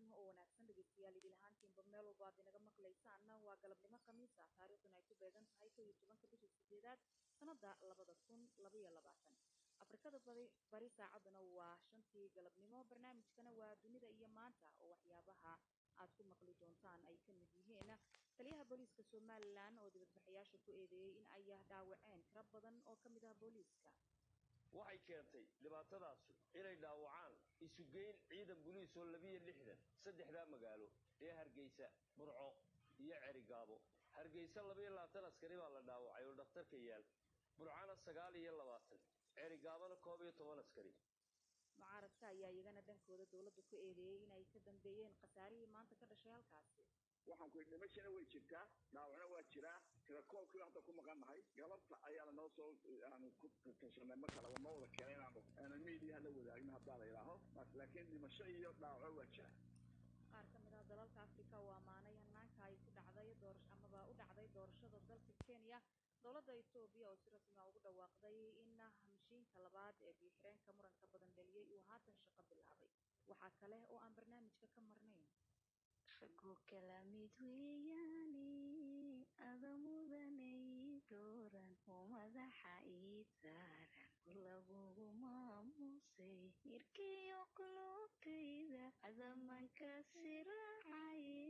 oo wanaagsan dhegeystayaal idil ahaantiinba meel walba aad inaga maqlaysaanna waa galabnimo khamiis ah taariikhduna ay ku beegan tahay kow iyo tobanka bisha sideedaad sanada labada kun labaiyo labaatan afrikada bari bari saacaduna waa shantii galabnimo barnaamijkana waa dunida iyo maanta oo waxyaabaha aad ku maqli doontaan ay ka mid yihiin taliyaha booliiska somalilan oo dibadbaxayaasha ku eedeeyey in ay dhaawaceen tiro badan oo ka mid ah booliiska waxay keentay dhibaatadaasu inay dhaawacaan isugeyn ciidan buliis oo labiyo lixdan saddexdaa magaalo ee hargeysa burco iyo cerigaabo hargeysa labayo labaatan askari baa la dhaawacay oo dhakhtarka yaal burcana sagaal iyo labaatan cerigaabana koob iyo toban askari mucaaradka ayaa iyagana dhankooda dowladda ku eedeeyey inay ka dambeeyeen khasaarihii maanta ka dhashay halkaasi waxaan ku dhimashana way jirtaa dhaawacna waa jiraa tirakoolkii hadda ku maqannahay galabta ayaana noo soo aanu ku tashanay mar kaleba ma wada keenay inaanu aanu miidiyaha la wadaagno haddaa la yidhaaho laakiin dhimasho iyo dhaawaco waa jira qaar ka mid ah dalalka afrika oo ammaanay hanaanka ay ku dhacday doora amaba u dhacday doorashada dalka kenya dowladda etoobiya oo si rasmi ah ugu dhawaaqday in hamshiinka labaad ee biyo-xireenka muranka badan dhaliyey uu haatan shaqo bilaabay waxaa kale oo aan barnaamijka ka marnayn raggu kala mid weeyaane ada mudanay dooran oo madaxa ii saaran lagugu maamusay irkiyo qulubtayda adamanka siraacaye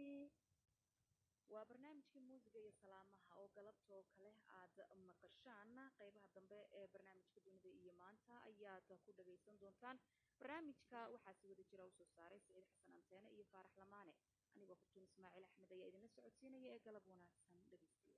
waa barnaamijkii muusiga iyo salaamaha oo galabtoo kale aad maqashaan qeybaha dambe ee barnaamijka dunida iyo maanta ayaad ku dhagaysan doontaan barnaamijka waxaa si wada jira usoo saaray saciid xasan anteene iyo faarax lamaane anigoo fartuun ismaaciil axmed ayaa idinla socodsiinaya ee galab wanaagsan dhegeystayaal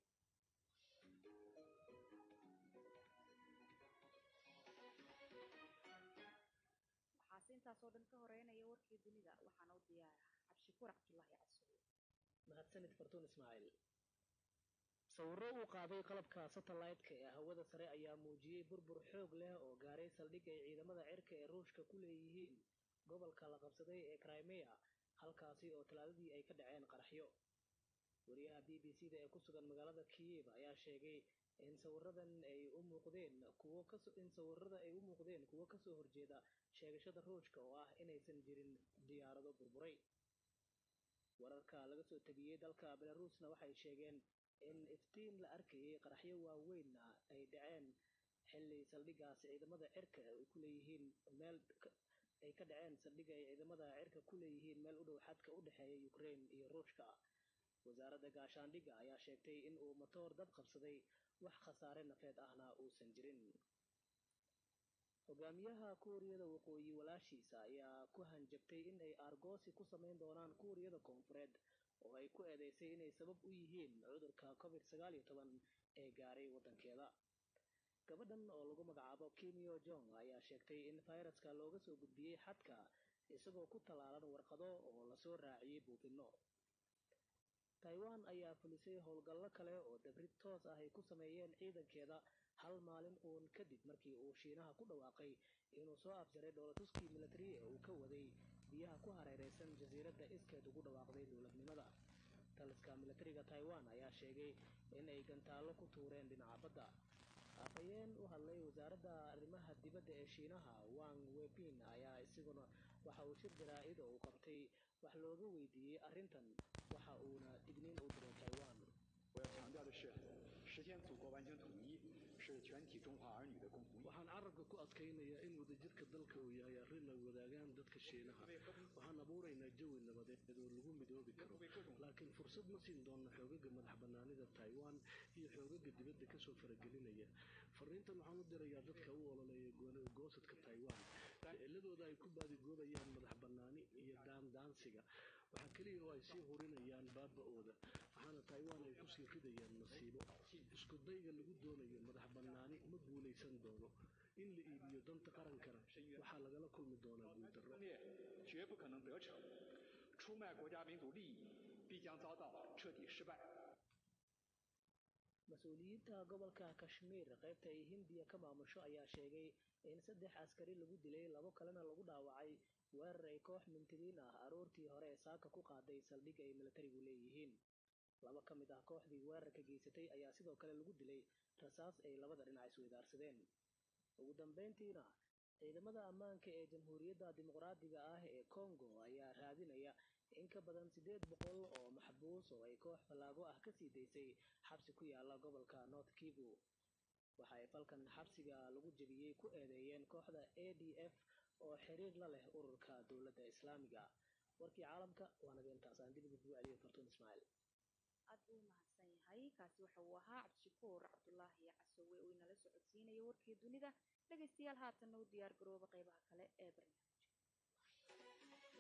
waxaase intaasoo dhan ka horeynaya warkii dunida waxaana u diyaara cabdishakuur cabdullaahi casuul mahadsanid fartuun ismaaciil sawirro uu qaaday qalabka satellite-ka ee hawada sare ayaa muujiyey burbur xoog leh oo gaaray saldhig ay ciidamada cirka ee ruushka ku leeyihiin gobolka la qabsaday ee crimea halkaasi oo talaadadii ay ka dhaceen qaraxyo wariyaha b b c da ee ku sugan magaalada kiyev ayaa sheegay in sawiradan ay u muuqdeen kuwo in sawirada ay u muuqdeen kuwo kasoo horjeeda sheegashada ruushka oo ah inaysan jirin diyaarado burburay wararka laga soo tabiyey dalka belarusna waxay sheegeen in iftiin la arkayay qaraxyo waaweynna ay dhaceen xilli saldhigaas ciidamada cirka ay ku leeyihiin meel ay ka dhaceen saldhiga ay ciidamada cirka ku leeyihiin meel u dhow xadka u dhexeeya ukraine iyo ruushka wasaaradda gaashaandhigga ayaa sheegtay in uu matoor dab qabsaday wax khasaare nafeed ahna uusan jirin hogaamiyaha kuuriyada waqooyi walaashiisa ayaa ku hanjabtay in ay aargoosi ku samayn doonaan kuuriyada koonfureed oo ay ku eedeysay inay sabab u yihiin cudurka covid sagaal iyo toban ee gaaray waddankeeda gabadhan oo lagu magacaabo kimyo jong ayaa sheegtay in fayraska looga soo gudbiyey xadka isagoo ku tallaalan warqado oo lasoo raaciyey buufinno taiwan ayaa fulisay howlgallo kale oo dabrid toos ah ay ku sameeyeen ciidankeeda hal maalin uun kadib markii uu shiinaha ku dhawaaqay inuu soo afjaray dhoolatuskii militari ee uu ka waday biyaha ku hareereysan jasiiradda iskeed ugu dhawaaqday dowladnimada taliska militariga taiwan ayaa sheegay in ay gantaallo ku tuureen dhinaca badda afhayeen u hadlay wasaaradda arrimaha dibadda ee shiinaha wang wepin ayaa isiguna waxa uu shir jaraa-id oo uu qabtay wax looga weydiiyey arrintan waxa uuna digniin u diray taiwan 我要强调的是，实现祖国完全统一是全体中华儿女的共同。 waxaan carabka ku adkaynayaa in wadajirka dalka uu yahay arrin la wadaagaan dadka shiinaha waxaan abuuraynaa jawi nabadeed oo lagu midoobi karo laakiin fursad ma siin doona xoogaga madax banaanida taiwan iyo xoogaga dibadda kasoo faragelinaya fariintan waxaan u dirayaa dadka u ololeeya goosadka taiwan ficiladooda ay ku baadigoobayaan madax banaani iyo daandaansiga waxaa keliya oo ay sii hurinayaan baaba-ooda waxaana taiwan ay kusii ridayaan masiibo isku dayga lagu doonayo madax banaani ma guulaysan doono in la iibiyo danta qarankana waxaa lagala kulmi doonaa guuldarro 绝不可能得逞，出卖国家民族利益必将遭到彻底失败。 mas-uuliyiinta gobolka kashmiir qaybta ay hindiya ka maamusho ayaa sheegay in saddex askari lagu dilay labo kalena lagu dhaawacay weerar ay koox mintidiin ah aroortii hore ee saaka ku qaaday saldhig ay militarigu leeyihiin laba ka mid ah kooxdii weerarka geysatay ayaa sidoo kale lagu dilay rasaas ay labada dhinac isweydaarsadeen ugu dambeyntiina ciidamada ammaanka ee jamhuuriyadda dimuqraadiga ah ee congo ayaa raadinaya in ka badan siddeed boqol oo maxbuus oo ay koox fallaago ah kasii daysay xabsi ku yaala gobolka north kivu waxa ay falkan xabsiga lagu jebiyey ku eedeeyeen kooxda a d f oo xiriir la leh ururka dowladda islaamiga warkii caalamka waanaga intaas aan dib ugu celiyo fartuun ismaaciil aad buu mahadsan yahay kaasi waxa uu ahaa cabdishakuur cabdulaahi casowe oo inala socodsiinaya warkii dunida dhegaystayaal haatanna u diyaar garooba qaybaha kale ee barnaamijka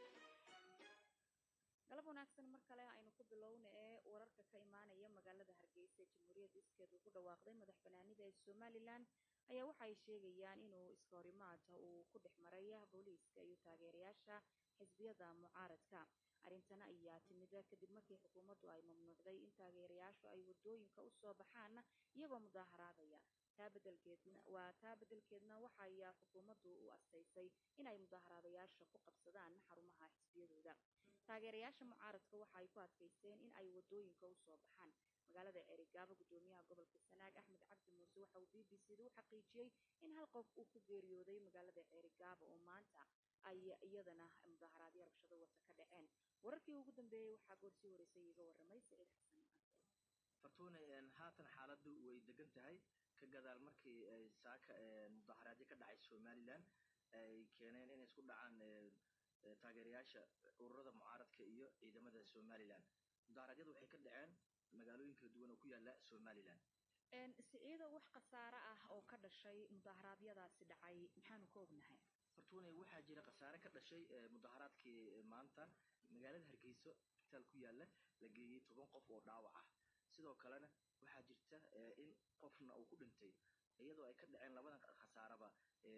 galab wanaagsan mar kale aynu ku bilowna ee wararka ka imaanaya magaalada hargeysa ee jamhuuriyadda iskeed ugu dhawaaqday madax banaanida ee somalilan ayaa waxa ay sheegayaan inuu iska horimaada uu ku dhex maray booliiska iyo taageerayaasha xisbiyada mucaaradka arrintan ayaa timida kadib markii xukuumaddu ay mamnuucday in taageerayaashu ay wadooyinka u soo baxaan iyagoo mudaaharaadaya taa bedelkeedna waa taa beddelkeedna waxa ayaa xukuumaddu u astaysay inay mudaaharaadayaasha ku qabsadaan xarumaha xisbiyadooda taageerayaasha mucaaradka waxa ay ku adkaysteen in ay wadooyinka u soo baxaan magaalada erigaabo gudoomiyaha gobolka sanaag axmed cabdi muuse waxa uu b b c da u xaqiijiyey in hal qof uu ku geeriyooday magaalada erigaabo oo maanta ay iyadana mudaaharaadyo rabshado wata ka dhaceen wararkii ugu dambeeyey waxaa goorsii horeysay iiga warramay saciid xasan fartuune haatan xaaladdu way degan tahay ka gadaal markii ay saaka mudaharaadyo ka dhacay somalilan ay keeneen inay isku dhacaan taageerayaasha ururada mucaaradka iyo ciidamada somalilan mudaharaadyadu waxay ka dhaceen magaalooyin kala duwan oo ku yaala somalilan siciido wax khasaare ah oo ka dhashay mudaharaadyadaasi dhacay maxaanu ka ognahay fartuune waxaa jira khasaare ka dhashay mudaharaadkii maanta magaalada hargeyso isbitaal ku yaala la geeyey toban qof oo dhaawac ah sidoo kalena waxaa jirta in qofna uu ku dhintay iyadoo ay ka dhaceen labadan khasaaraba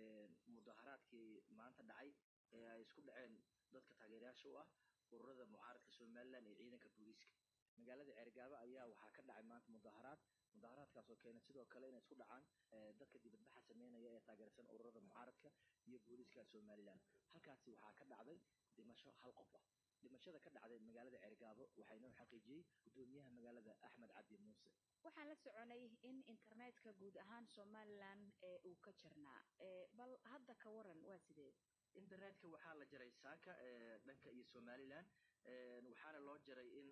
mudaharaadkii maanta dhacay ee ay isku dhaceen dadka taageerayaasha u ah ururada mucaaradka somalilan iyo ciidanka booliiska magaalada ceergaabo ayaa waxaa ka dhacay maanta mudaharaad mudaharaadkaas oo keenay sidoo kale inay isku dhacaan dadka dibadbaxa sameynaya ee taageersan ururada mucaaradka iyo booliiska somalilan halkaasi waxaa ka dhacday dhimasho hal qof ah dhimashada ka dhacday magaalada ceergaabo waxaa inoo xaqiijiyey gudoomiyaha magaalada axmed cabdi muuse waxaan la soconay in internetka guud ahaan somalilan ee uu ka jirnaa bal hadda ka waran waa sidee internetka waxaa la jaray saaka dhanka iyo somalilan waxaana loo jaray in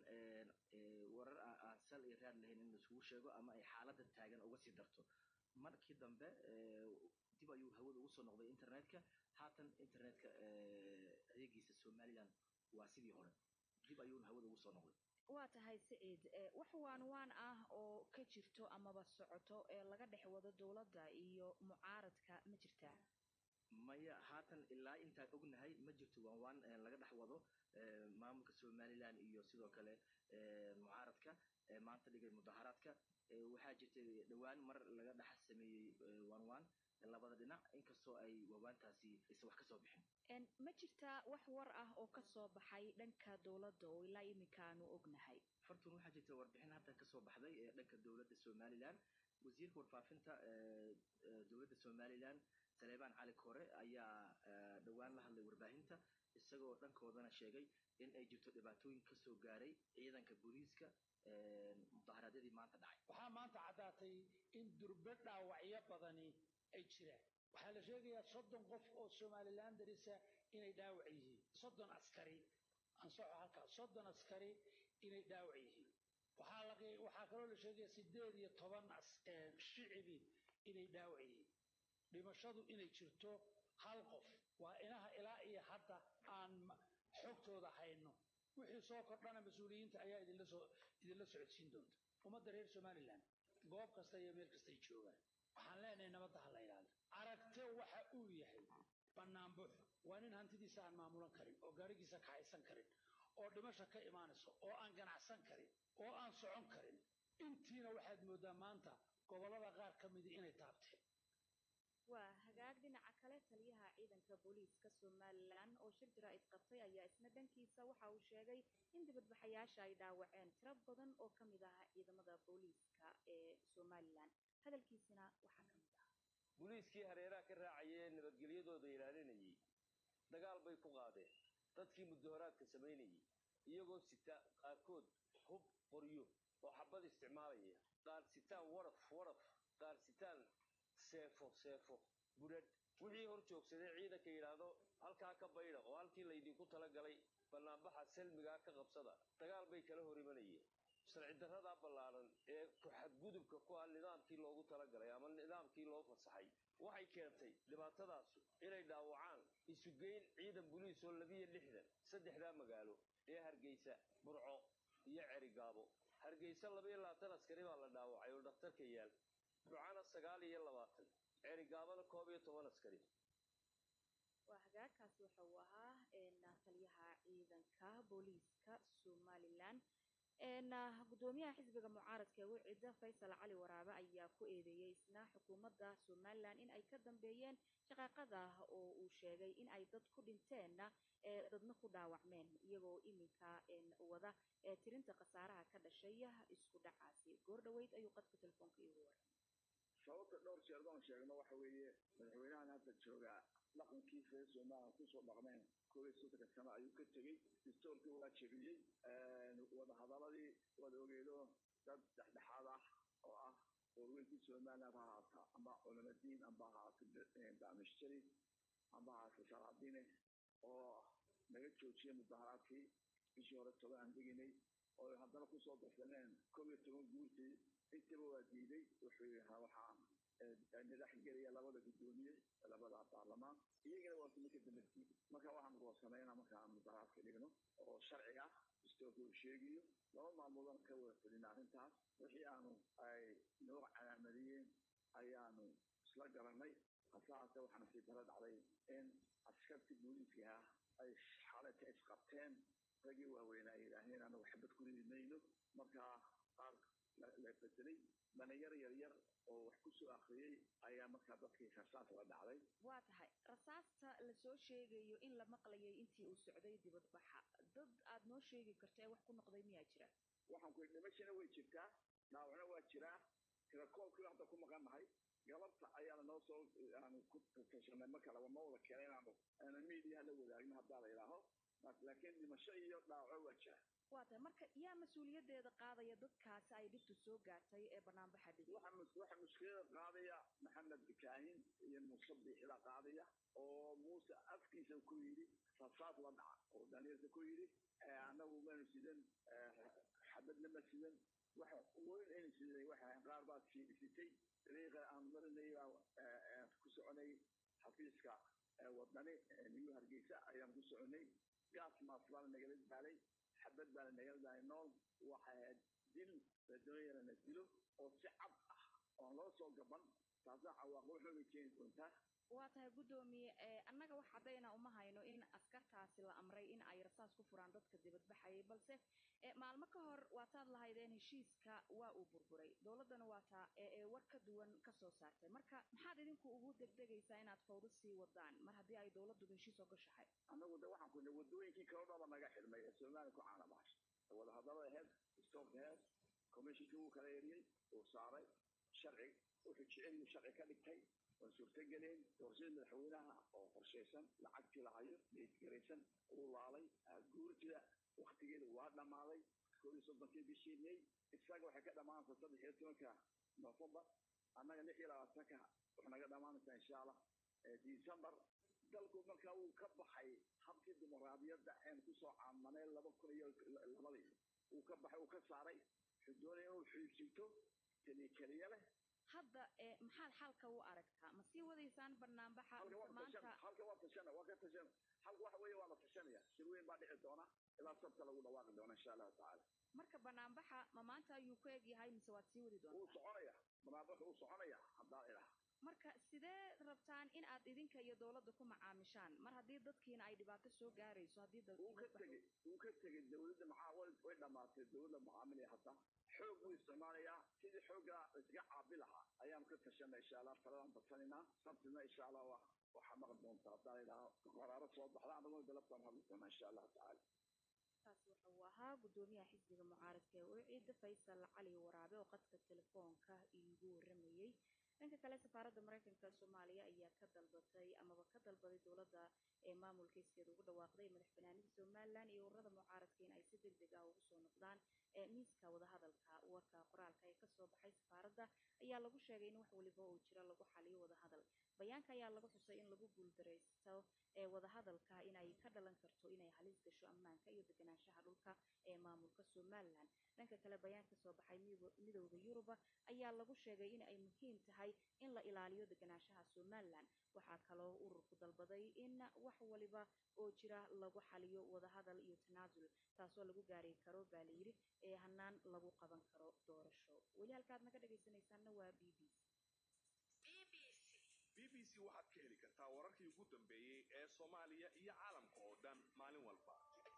warar aan sal iyo raad lahayn in laisugu sheego ama ay xaaladda taagan uga sii darto markii dambe dib ayuu hawada ugu soo noqday internetka haatan internetka adeegiisa somalilan waa sidii hore dib ayuuna hawada ugu soo noqday waa tahay siciid wax waan waan ah oo ka jirto amaba socoto ee laga dhex wado dowladda iyo mucaaradka ma jirtaa maya haatan ilaa intaan ognahay ma jirto waan waan laga dhex wado maamulka somalilan iyo sidoo kale mucaaradka maanta dhigay mudaharaadka waxaa jirtay dhowaan mar laga dhex sameeyey waan waan labada dhinac inkastoo ay waawaantaasi isa wax kasoo bixin ma jirtaa wax war ah oo ka soo baxay dhanka dowladda oo ilaa iminka aanu ognahay fartun waxaa jirta warbixin hadda kasoo baxday ee dhanka dowladda somalilan wasiirka warfaafinta dowladda somalilan saleebaan cali kore ayaa dhowaan la hadlay warbaahinta isagoo dhankoodana sheegay in ay jirto dhibaatooyin kasoo gaaray ciidanka booliiska mudaharaadyadii maanta dhacay waxaa maanta caddaatay in durbe dhaawacyo badani ay jiraan waxaa la sheegayaa soddon qof oo somalilan darisa inay dhaawac yihiin soddon askari ansoco halkaas soddon askari inay dhaawac yihiin waxaa la waxaa kaloo la sheegaya sideed iyo toban shicibi inay dhaawac yihiin dhimashadu inay jirto hal qof waa inaha ilaa iyo hadda aan xogtooda hayno wixii soo kordhana mas-uuliyiinta ayaa idinla soo idinla socodsiin doonta ummadda reer somalilan goob kasta iyo meel kastay joogaan waxaan leenahay nabadda ha la ilaaliyo aragte waxa uu yahay banaanbuux waa nin hantidiisa aan maamulan karin oo gaarigiisa kaxaysan karin oo dhimasha ka imaanayso oo aan ganacsan karin oo aan socon karin intiina waxaad mooddaa maanta gobollada qaar ka midi inay taabteen waa hagaag dhinaca kale taliyaha ciidanka booliiska somalilan oo shir jaraa'id qabtay ayaa isna dhankiisa waxa uu sheegay in dibadbaxayaasha ay dhaawaceen tiro badan oo ka mid ah ciidamada booliiska ee somalilan hadalkiisina waxaa ka mid ah booliiskii hareeraha ka raacayee nabadgelyadooda ilaalinayay dagaal bay ku qaadeen dadkii mudaharaadka samaynayay iyagoo sita qaarkood hub qoryo oo xabad isticmaalaya qaar sitaan waraf waraf qaar sitaan seefo seefo budhadh wixii hor joogsaday ciidanka yidhaahdo halkaa ka baydha oo halkii laydinku talagalay bannaanbaxa selmigaa ka qabsada dagaal bay kala hor imanayeen sharci darradaa ballaaran ee ku xadgudubka ku ah nidaamkii loogu talagalay ama nidaamkii loo fasaxay waxay keentay dhibaatadaasu inay dhaawacaan isugeyn ciidan buliis oo labiyo lixdan saddexdaa magaalo ee hargeysa burco iyo cerigaabo hargeysa labayo labaatan askari baa la dhaawacay oo dhakhtarka yaal burcana sagaal iyo labaatan cerigaabana koob iyo toban askari waa hagaagkaasi waxa uu ahaa taliyaha ciidanka booliiska somalilan gudoomiyaha xisbiga mucaaradka ee wicida faysal cali waraabe ayaa ku eedeeyey isna xukuumadda somalilan in ay ka dambeeyeen shaqaaqada oo uu sheegay in ay dad ku dhinteenna dadna ku dhaawacmeen iyagoo iminka wada tirinta khasaaraha ka dhashay isku dhacaasi goor dhoweyd ayuu qadka telefoonka iigu waray sababta dhowr jeer baan sheegno waxa weeye madaxweynahan hadda joogaa dhaqankiisa reer somalilan kusoo dhaqmeen koob iyo soddonka sano ayuu ka tegey distoorkii waa jebiyey wadahadaladii wada ogeedo dad dhexdhexaad ah oo ah warweynkii somaliland ha ahaata ama culamadiin amba ahaato daamishtari amba ahaato salaadine oo naga joojiyay mudaharaadkii bishii hore toban aan deginay oo haddana kusoo darsaneen koob iyo toban guurtii intaba waa diiday wuxuu yahaa waxaan nidax gelaya labada guddoomiye labada baarlamaan iyagana waa kuma ka damarkiid marka waxaan goosanayna markaan mudaharaadka dhigno oo sharciga ah distoorka uu sheegayo laba maalmoodaan ka wada fadhina arrintaas wixii aanu ay noo calaamadiyeen ayaanu isla garanay hase haase waxaana sii dara dhacday in askartii booliiska ah ay xalata isqabteen raggii waaweynaa ay yidhaaheen anagu xabad ku ridi mayno markaa qaar la bedelay dhalinyar yaryar oo wax ku soo akhriyey ayaa markaa dadkii rasaas la dhacday waa tahay rasaasta lasoo sheegayo in la maqlayay intii uu socday dibadbaxa dad aad noo sheegi karta ee wax ku noqday miyaa jira waxaan ku dhimashana way jirtaa dhaawacna waa jiraa tirakoolkii hadda ku maqannahay galabta ayaana noo soo aanu ku tashanay marka laba ma wada keenay inaanu aana miidiyaha la wadaagno haddaa la yidhaaho laakiin dhimasho iyo dhaawaco waa jira waa tahay marka yaa mas-uuliyaddeeda qaadaya dadkaasi ay dhibtu soo gaartay ee banaanbaxa dhigay waxa mushkilada qaadaya maxamed bikaahin iyo muuse biixida qaadaya oo muuse afkiisa ku yidhi rasaas la dhaca oo dhalinyarta ku yidhi annagu maynu sidan xabadna ma sidan waxa weyn aynu sidan waxa qaar baa sitay dariiqa aan marinay ku soconay xafiiska wadani new hargeysa ayaan ku soconay gaas maas baana nagala daalay xabad baana nagala daalay nool waxay ahayd dil la doonayana la dilo oo si cad ah oon loo soo gaban taasna cawaaqib waxbay keeni doontaa waa tahay guddoomiye annaga wax caddayna uma hayno in askartaasi la amray in ay rasaas ku furaan dadka dibadbaxayay balse maalmo ka hor waataad lahaydeen heshiiska waa uu burburay dowladdana waa taa ee war ka duwan ka soo saartay marka maxaad idinku ugu degdegaysaa inaad fawdo sii wadaan mar haddii ay dowladdu heshiis ogashahay annagu de waxaan kuna wadooyinkii kalo dhaba naga xidhmay ee somaliya ku caanabaash wadahadalada aheyd stoorka aheyd commissionkii wuu kala eriyey uu saaray sharci wuxuu jeceliyu sharci ka dhigtay waan suurtageleen doorashada madaxweynaha oo qorshaysan lacagtii lahayo deedgaraysan uu laalay guurtida waktigeeda waa dhammaaday koob iyo soddonkii bishii may isaga waxay ka dhammaanaysaa saddex iyo tobanka nofembar annaga lix iyo labaatanka waxay naga dhammaanaysaa insha allah december dalku markaa wuu ka baxay habkii dimuqraadiyadda een kusoo caamanay laba kun iyo labadii uu ka baxay uu ka saaray wuxuu doonaya inuu xiibsito keliya keliya leh hadda maxaad xalka u aragtaa ma sii wadaysaan banaanbaxa maanta halka waa tashana waa ka tashana halka waxa weeye waa la tashanaya shir weyn baa dhici doona ilaa sabta lagu dhawaaqi doona insha allahu tacaala marka banaanbaxa ma maanta ayuu ku eg yahay mise waad sii wadi wuu doontaa soconaya banaanbax wuu soconaya haddaa idhaha marka sidee rabtaan in aad idinka iyo dowladda ku macaamishaan mar haddii dadkiina ay dhibaato soo gaarayso haddii wuu ka tegey wuu ka tegey dowladda maxaa way way dhammaatay dowladda mucaamilaya hadda xoog buu isticmaalayaa sidii xoogga iskaga caabi lahaa ayaanu ka tashanay insha allah taladaan badsanaynaa sabtina insha allah wa waxaa maqli doontaa haddaa idhaha qaraaro soo baxda annaguna dalabtaan hadli doonaa insha allahu tacaala kaasi waxa uu ahaa guddoomiyaha xisbiga mucaaradka ee wiciida faysal cali waraabe oo qadka telefoonka iigu waramayey dhanka kale safaaradda maraykanka soomaaliya ayaa ka dalbatay amaba ka dalbaday dowladda ee maamulka iskeeda ugu dhawaaqday madax banaanida somalilan iyo ururada mucaaradka in ay si deg deg ah ugu soo noqdaan miiska wadahadalka warka qoraalka ee kasoo baxay safaaradda ayaa lagu sheegay in wax waliba oo jira lagu xaliyo wadahadal bayaanka ayaa lagu xusay in lagu guuldaraysto ee wadahadalka inay ka dhalan karto inay halis gasho ammaanka iyo deganaanshaha dhulka ee maamulka somalilan dhanka kale bayaan kasoo baxay midowda yuruba ayaa lagu sheegay in ay muhiim tahay in la ilaaliyo deganaanshaha somalilan waxaa kaloo ururku dalbaday in wax waliba oo jira lagu xaliyo wadahadal iyo tanaasul taasoo lagu gaari karo baa layidhi ee hanaan lagu qaban karo doorasho weli halkaad naga dhegaysanaysaanna waa b b b b c waxaad ka heli kartaa wararkii ugu dambeeyey ee soomaaliya iyo caalamka oo dhan maalin walba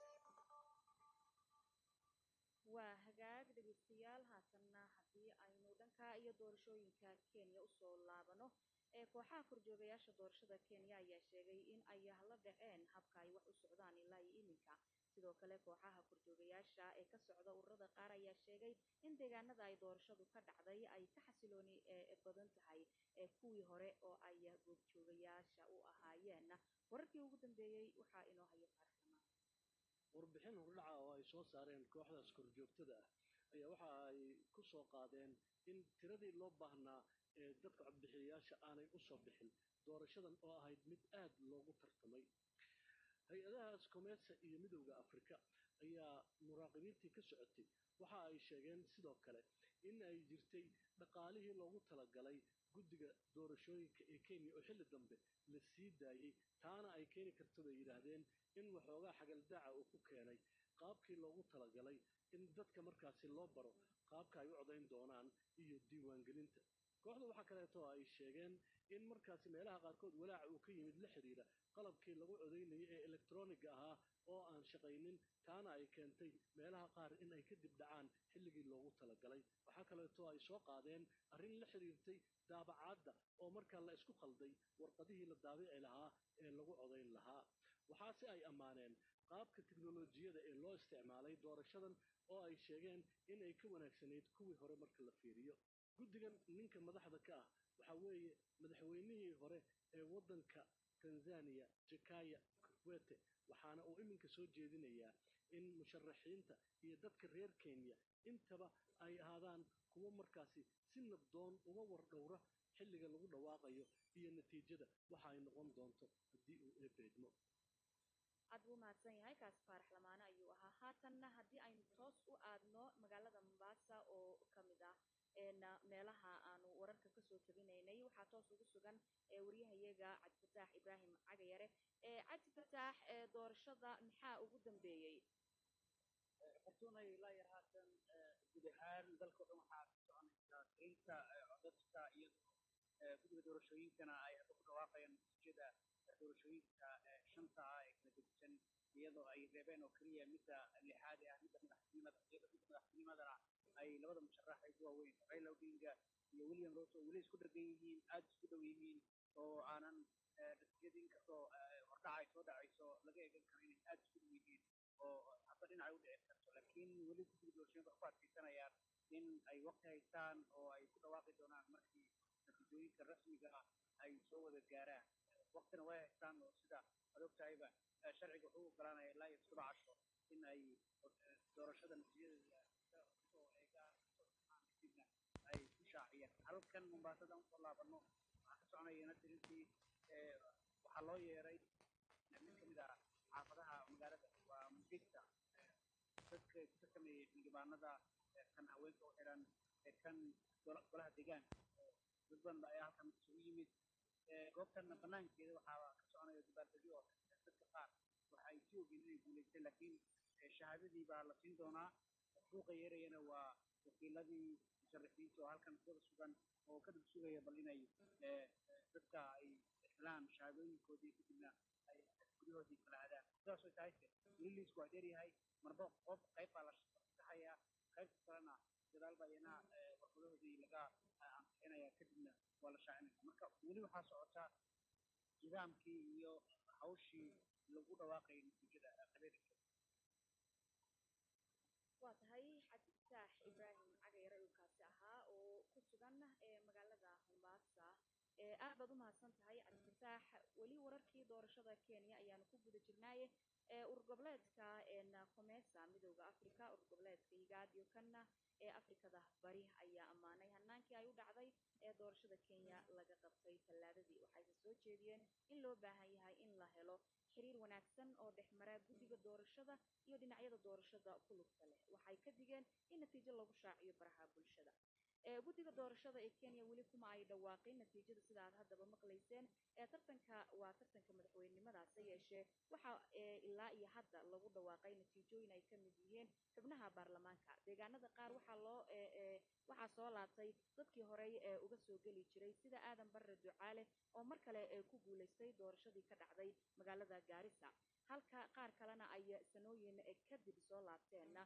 waa hagaag dhegaystayaal haatanna haddii aynu dhanka iyo doorashooyinka kenya usoo laabano ee kooxaha korjoogayaasha doorashada kenya ayaa sheegay in ay la dhaceen habka ay wax u socdaan ilaa iyo iminka sidoo kale kooxaha korjoogayaasha ee ka socda ururada qaar ayaa sheegay in deegaanada ay doorashadu ka dhacday ay ka xasilooni badan tahay ee kuwii hore oo ay goobjoogayaasha u ahaayeen wararkii ugu dambeeyey waxaa inoo haya faarxamaan warbixin hordhaca oo ay soo saareen kooxdaas korjoogtada ah ayaa waxa ay ku soo qaadeen in tiradii loo baahnaa ee dadka codbixiyayaasha aanay u soo bixin doorashadan oo ahayd mid aad loogu tartamay hay-adahaas komeesa iyo midowda afrika ayaa muraaqibiintii ka socotay waxa ay sheegeen sidoo kale in ay jirtay dhaqaalihii loogu talagalay guddiga doorashooyinka ee kenya oo xilli dambe la sii daayey taana ay keeni karto bay yidhaahdeen in waxoogaa xagaldaaca uu ku keenay qaabkii loogu talagalay in dadka markaasi loo baro qaabka ay u codayn doonaan iyo diiwaangelinta kooxda waxaa kaleeto ay sheegeen in markaasi meelaha qaarkood walaaca uu ka yimid la xidhiira qalabkii lagu codaynayay ee elektroniga ahaa oo aan shaqaynin taana ay keentay meelaha qaar in ay kadib dhacaan xilligii loogu talagalay waxaa kaleeto ay soo qaadeen arrin la xidhiirtay daabacaadda oo markaa la isku qalday warqadihii la daabici lahaa ee lagu codayn lahaa waxaase ay ammaaneen qaabka tiknolojiyada ee loo isticmaalay doorashadan oo ay sheegeen in ay ka wanaagsanayd kuwii hore marka la fiiriyo guddigan ninka madaxda ka ah waxaa weeye madaxweynihii hore ee waddanka tanzaniya jakaya kikwete waxaana uu iminka soo jeedinayaa in musharaxiinta iyo dadka reer kenya intaba ay ahaadaan kuwo markaasi si nabdoon uga wardhowra xilliga lagu dhawaaqayo iyo natiijada waxa ay noqon doonto haddii uu eebeedmo aad buu mahadsan yahay kaasi faarax lamaane ayuu ahaa haatanna haddii aynu toos u aadno magaalada mombasa oo ka mid ah meelaha aanu wararka kasoo tabinaynay waxaa toos ugu sugan waryahayaga cabdifataax ibraahim cagayare cabdifataax doorashada maxaa ugu dambeeyey fortuunay ilaa yar haatan guud ahaan dalka o dhan waxaa ka soconaysaa tirinta codadka iyadoo guddiga doorashooyinkana ay hadda ku dhawaaqayaan natiijada doorashooyinka shanta ah ee kala gedisan iyadoo ay reebeen oo keliya midda lixaad ee ah midda madaxtinimada iyadoo midda madaxtinimadana ay labada musharax ay ku waaweyn raila odinga iyo william ruto oo weli isku dhegan yihiin aada isku dhow yihiin oo aanan natiijada inkastoo hordhaca ay soo dhacayso laga eegan karo inay aada isku dhow yihiin oo hadba dhinacay u dhici karto laakiin weli guddiga doorashooyinka ku adkaysanayaan in ay waqti haystaan oo ay ku dhawaaqi doonaan markii natiijooyinka rasmiga ah ay soo wada gaaraan waqtina way haystaan oo sida ad ogtahayba sharciga wuxuu ogolaanaya ilaa iyo todoba casho in ay doorashada natiijadeeda soo eegaan kadibna ay ku shaaciyaan halkan mombaasadan usoo laabano waxaa ka soconayana tirintii waxaa loo yeeray mid kamid ah xaafadaha magaalada waa mugegta dadka ka sameeyey xildhibaanada kan haweenka u xiran kan golaha deegaanka dad badan ayaa halkan isugu yimid goobtan banaankeeda waxaa ka soconaya dabaaldegyo oo dadka qaar waxa ay si ogeen inay guulaysteen laakiin shahaadadii baa la siin doonaa suuqa yeerayana waa wakiiladii musharaxiinta oo halkan wada sugan oo ka dab sugaya bal inay dadka ay helaan shahaadooyinkoodii kadibna ay guryahoodii kala aadaan sidaas way tahay weli liisku waa dheeryahay marba qof qayb baa la saxayaa qaybta kalena gadaal baa iyana warqadahoodii laga ansixinaya kadibna waa la shaacinaya marka weli waxaa socotaa nidaamkii iyo hawshii lagu dhawaaqayay natiijada qabeelka waa tahay cabdifataax ibraahim cagayare uu kaasi ahaa oo ku sugan magaalada mombasa aad baad u mahadsan tahay cabdifataax weli wararkii doorashada kenya ayaanu ku guda jirnaaye urur goboleedka comesa midooda africa urur goboleedka igaad iyo kana ee afrikada bari ayaa ammaanay hanaankii ay u dhacday ee doorashada kenya laga qabtay tallaadadii waxayse soo jeediyeen in loo baahan yahay in la helo xiriir wanaagsan oo dhexmara guddiga doorashada iyo dhinacyada doorashada ku lugta leh waxay ka digeen in natiijo lagu shaaciyo baraha bulshada guddiga doorashada ee kenya weli kuma ay dhawaaqin natiijada sida aad haddaba maqlayseen ee tartanka waa tartanka madaxweynenimadaase yeeshee waxa ilaa iyo hadda lagu dhawaaqay natiijooyin ay ka mid yihiin xubnaha baarlamaanka deegaanada qaar waxaa loo waxaa soo laabtay dadkii horey ee uga soo geli jiray sida aadan barre ducaale oo mar kale ku guulaystay doorashadii ka dhacday magaalada gaarisa halka qaar kalena ay sanooyin kadib soo laabteenna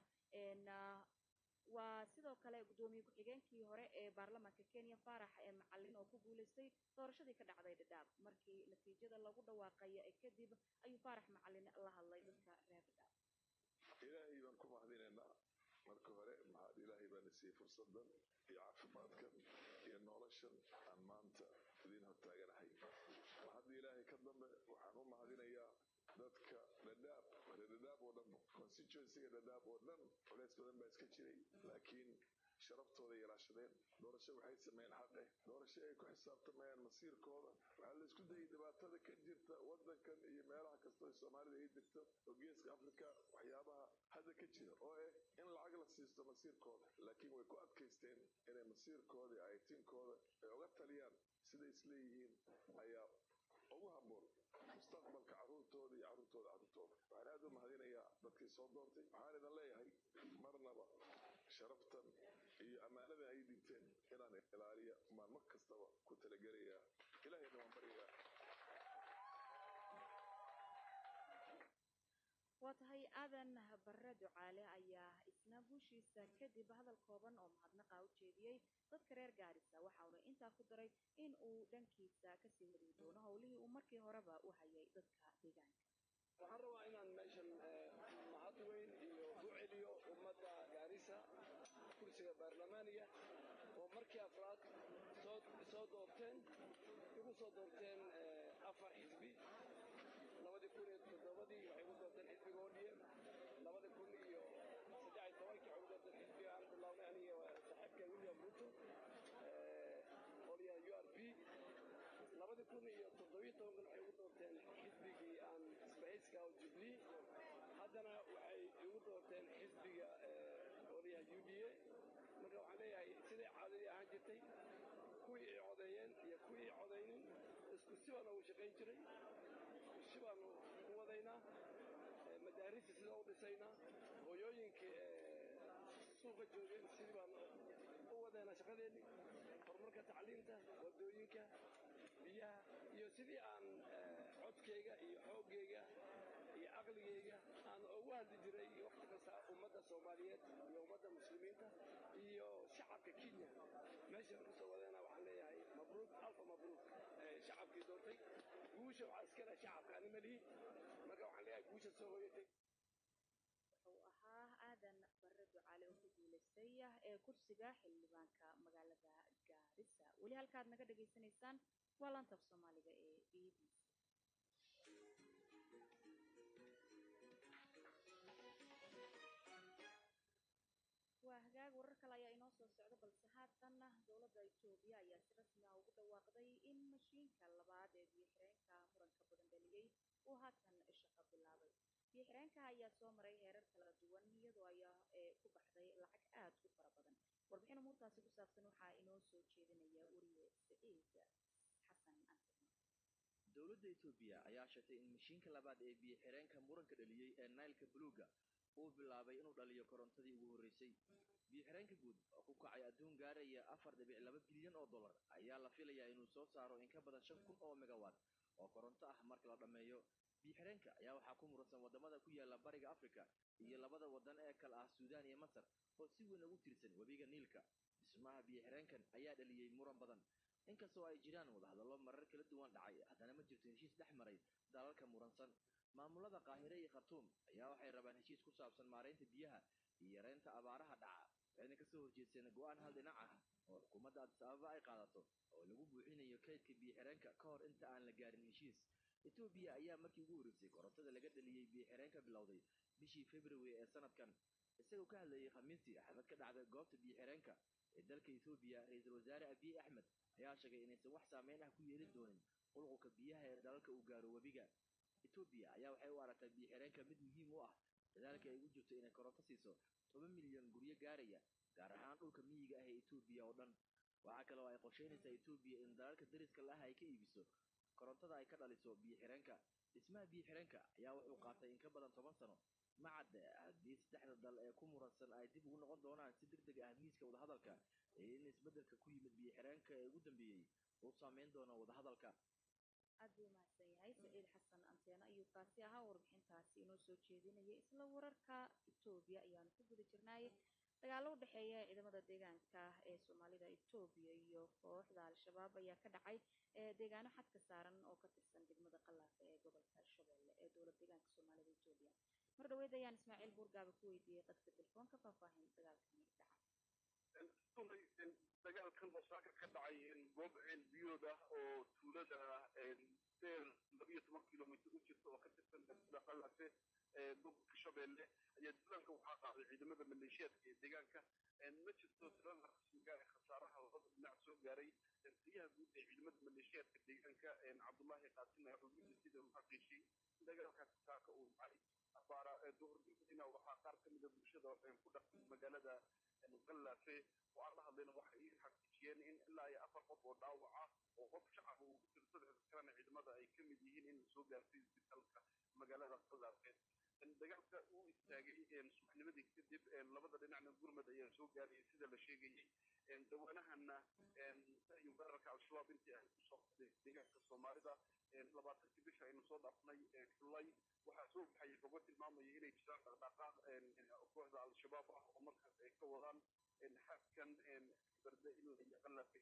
waa sidoo kale guddoomiye ku-xigeenkii hore ee baarlamaanka kenya faarax ee macalin oo ku guulaystay doorashadii ka dhacday dhadhaab markii natiijada lagu dhawaaqay kadib ayuu faarax macalin la hadlay dadka reer dhadhaab ilaahay baan ku mahadinaynaa marka hore mahad ilaahay baana siiyey fursadan iyo caafimaadkan iyo noloshan aan maanta idiin hortaaganahay mahadda ilaahay ka dambe waxaan u mahadinayaa dadka dhadhaab reer dhadhaab oo dhan constituencyga dhadhaab oo dhan culays badan baa iska jiray laakiin sharaftooda yaraashadeen doorasho waxay sameeyeen xaq eh doorasho ay ku xisaabtamayaan masiirkooda waxaa la isku dayay dhibaatada ka jirta wadankan iyo meelaha kastoo soomaalida ay jirto oo geeska africa waxyaabaha hadda ka jira oo eh in lacag la siisto masiirkooda laakiin way ku adkaysteen inay masiirkooda iyo aytinkooda ay uga taliyaan siday isleeyihiin ayaa ugu habboon mustaqbalka carruurtooda iyo carruurtooda carruurtooda waxaan aad u mahadinayaa dadkii soo doontay waxaan idin leeyahay marnaba sharaftan iyo ammaanada ay dhinteen inaan ilaaliya maan mar kastaba ku talagelayaa ilaahayna waan baryayaa waa tahay aadan barre ducaale ayaa isna guushiisa kadib hadal kooban oo mahadnaqa u jeediyey dadka reer gaarisa waxauna intaa ku daray in uu dhankiisa kasii wadi doono howlihii uu markii horeba u hayay dadka deegaanka waxaan rabaa inaan meeshan mahad weyn iyo u celiyo ummadda gaarisa kursiga baarlamaaniga oo markii afraad soo soo doorteen igu soo doorteen afar xisbi labadii kun iyo toddobadii waxay igu doorteen xisbiga odm labada kun iyo saddex iyo tobankii waxay igu doorteen xisbiga aan bilawnay aniga saaxiibka william ruto qolyaha u r p labadii kun iyo toddobiyo tobankan waxay igu doorteen xisbigii aan isbahayska oo jubilee haddana waxay igu doorteen xisbiga qolyaha u d a marka waxaan leeyahay siday caadadii ahaan jirtay kuwii ay codeeyeen iyo kuwii ay codaynin isku si baan ugu shaqayn jiray isku si baanu u wadaynaa madaarista sida u dhisaynaa hooyooyinkii suuqa joogeen sidii baan u wadaynaa shaqadeennii horumarka tacliinta wadooyinka biyaha iyo sidii aan codkayga iyo xooggayga iyo caqligayga aan ugu hadli jiray waqti kasta ummadda soomaaliyeed iyo ummadda muslimiinta iyo shacabka kenya meeshaan kusoo wadayna waxaan leeyahay mabruuk alfa mabruuk shacabkii doortay guusha waxaa iska leh shacabka ani malihi marka waxaan leeyahay guusha soo hoyatay wuxuu ahaa aadan barre ducaale oo ku guulaystay ee kursiga xildhibaanka magaalada gaarisa weli halkaad naga dhagaysanaysaan waa laanta af soomaaliga ee b b c waa hagaag warar kale ayaa inoo soo socda balse haatanna dowladda etoobiya ayaa si rasmi ah ugu dhawaaqday in mashiinka labaad ee biyo-xireenka muranka badan dhaliyey uu haatan shaqo bilaabay biyo-xireenka ayaa soo maray heerar kala duwan iyadoo ayaa ku baxday lacag aad u fara badan warbixin umuurtaasi ku saabsan waxaa inoo soo jeedinaya wariye saciid xasan ansirma dowladda etoobiya ayaa sheegtay in mashiinka labaad ee biyo-xireenka muranka dhaliyey ee nailka buluuga uu bilaabay inuu dhaliyo korontadii ugu horreysay biyo-xireenka guud oo ku kacay adduun gaaraya afar dhibic laba bilyan oo dollar ayaa la filayaa inuu soo saaro in ka badan shan kun oo megawatt oo koronto ah marka la dhammeeyo biyo-xireenka ayaa waxaa ku muransan waddamada ku yaala bariga afrika iyo labada waddan ee kale ah suudaan iyo masar oo si weyn ugu tirsan webiga niilka dhismaha biyo-xireenkan ayaa dhaliyey muran badan inkastoo ay jiraan wadahadallo marar kala duwan dhacay haddana ma jirto heshiis dhex maray dalalka muransan maamulada qaahire iyo khartuum ayaa waxay rabaan heshiis ku saabsan maaraynta biyaha iyo yareynta abaaraha dhaca waxayna kasoo horjeesteen go-aan hal dhinac ah oo xukuumadda adis ababa ay qaadato oo lagu buuxinayo kaydka biyo-xireenka ka hor inta aan la gaarin heshiis etoobiya ayaa markii ugu horreysay korontada laga dhaliyey biyo-xireen ka bilowday bishii february ee sanadkan isagoo ka hadlayay khamiistii xaflad ka dhacday goobta biyo-xireenka ee dalka etoobiya ra-iisul wasaare abiy axmed ayaa sheegay inaysan wax saameyn ah ku yeelin doonin qulqulka biyaha ee dalalka uu gaaro webiga etoobiya ayaa waxay u aragtaa biyo-xireenka mid muhiim u ah dadaalka ay ugu jirto inay koronto siiso toban milyan guryo gaaraya gaar ahaan dhulka miyiga ah ee etoobiya oo dhan waxaa kale oo ay qorsheynaysaa etoobiya in dalalka dariska lah ay ka iibiso korontada ay ka dhaliso biyo-xireenka dhismaha biyo-xireenka ayaa wuxuu qaatay in ka badan toban sano macad haddii saddexda dal ee ku muransan ay dib ugu noqon doonaan si deg deg ah miiska wadahadalka ee in isbeddelka ku yimid biyo-xireenka ee ugu dambeeyey uu saameyn doono wadahadalka aad buu mahadsan yahay saciid xasan anteena ayuu kaasi ahaa warbixintaasi inoo soo jeedinaya isla wararka etoobiya ayaanu ku guda jirnaaye dagaalo u dhexeeya ciidamada deegaanka ee soomaalida etoobiya iyo kooxda al-shabaab ayaa ka dhacay deegaano xadka saaran oo ka tirsan degmada qalaafe ee gobolka shabeelle ee dowlad deegaanka soomaalida etoobiya mar dhaweyd ayaan ismaaciil buurgaaba ku weydiiyey qadka telefoonka faahfaahin dagaalkani dhaca dagaalkan oo saaka ka dhacay goob ceel biyood ah oo tuulada seel labiyo toban kilomitr u jirta oo ka tirsan degmada qalaafe ee gobolka shabeelle ayaa duulaanka waxaa qaaday ciidamada maleeshiyaadka ee deegaanka ma jirto tirada rasmiga ee khasaaraha labada dhinac soo gaaray taliyaha guud ee ciidamada maleeshiyaadka deegaanka cabdullaahi qaasim ee xubinta sida uu xaqiijiyey in dagaalkaasi saaka uu dhacay abaara duhurdina waxaa qaar ka mida bulshada ku dhaqan magaalada qalaafe oo aan la hadlayna waxay ii xaqiijiyeen in ilaa iyo afar qof oo dhaawac ah oo qof shacab uu ku jiro saddexda kalena ciidamada ay ka mid yihiin in lasoo gaartay isbitaalka magaalada qalaafe dagaalka uu istaagay subaxnimadii kadib labada dhinacna gurmad ayaa soo gaarayay sida la sheegayay dawaanahana iyo weerarka al-shabaab intii ay kusoo qaday deegaanka soomaalida labaatankii bisha aynu soo dhaafnay xulay waxaa soo baxaya xogo tilmaamaya inay jiraan dhaqdhaqaaq kooxda al-shabaab ah oo markaas ay ka wadaan xadkan barde ilaa iyo qalaafe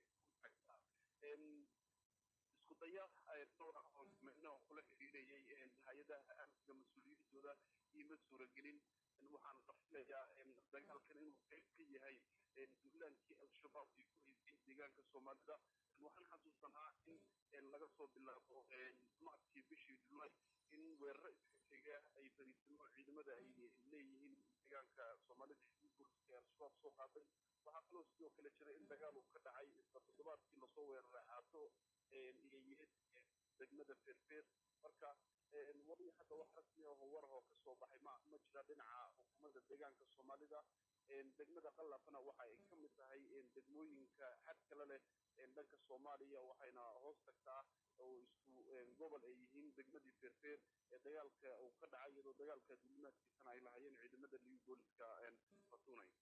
isku daya dhowr ah oo micno kula xiriirayay hay-adaha amniga mas-uuliyiintooda iima suuragelin waxaan la filayaa dagaalkan inuu qayb ka yahay duulaankii al-shabaab ay ku haysay deegaanka soomaalida waxaan xasuusanaa in laga soo bilaabo maadkii bishii julaay in weeraro iskaxiga ay fariisimo ciidamada ay leeyihiin deegaanka soomaalida ee al-shabaab soo qaaday waxaa kaloo sidoo kale jira in dagaal uu ka dhacay isla toddobaadkii lasoo weeraray caato iyoyeed degmada feerfeer marka wali hadda wax rasmi ah oo warah oo kasoo baxay ma ma jira dhinaca xukuumadda deegaanka soomaalida degmada qalafna waxa ay ka mid tahay degmooyinka xad kale leh dhanka soomaaliya waxayna hoos tagtaa oo isku gobol ay yihiin degmadii feerfeer ee dagaalka uu ka dhacay iyadoo dagaalka dulimaadkiisana ay lahayeen ciidamada liyu booliska fatunay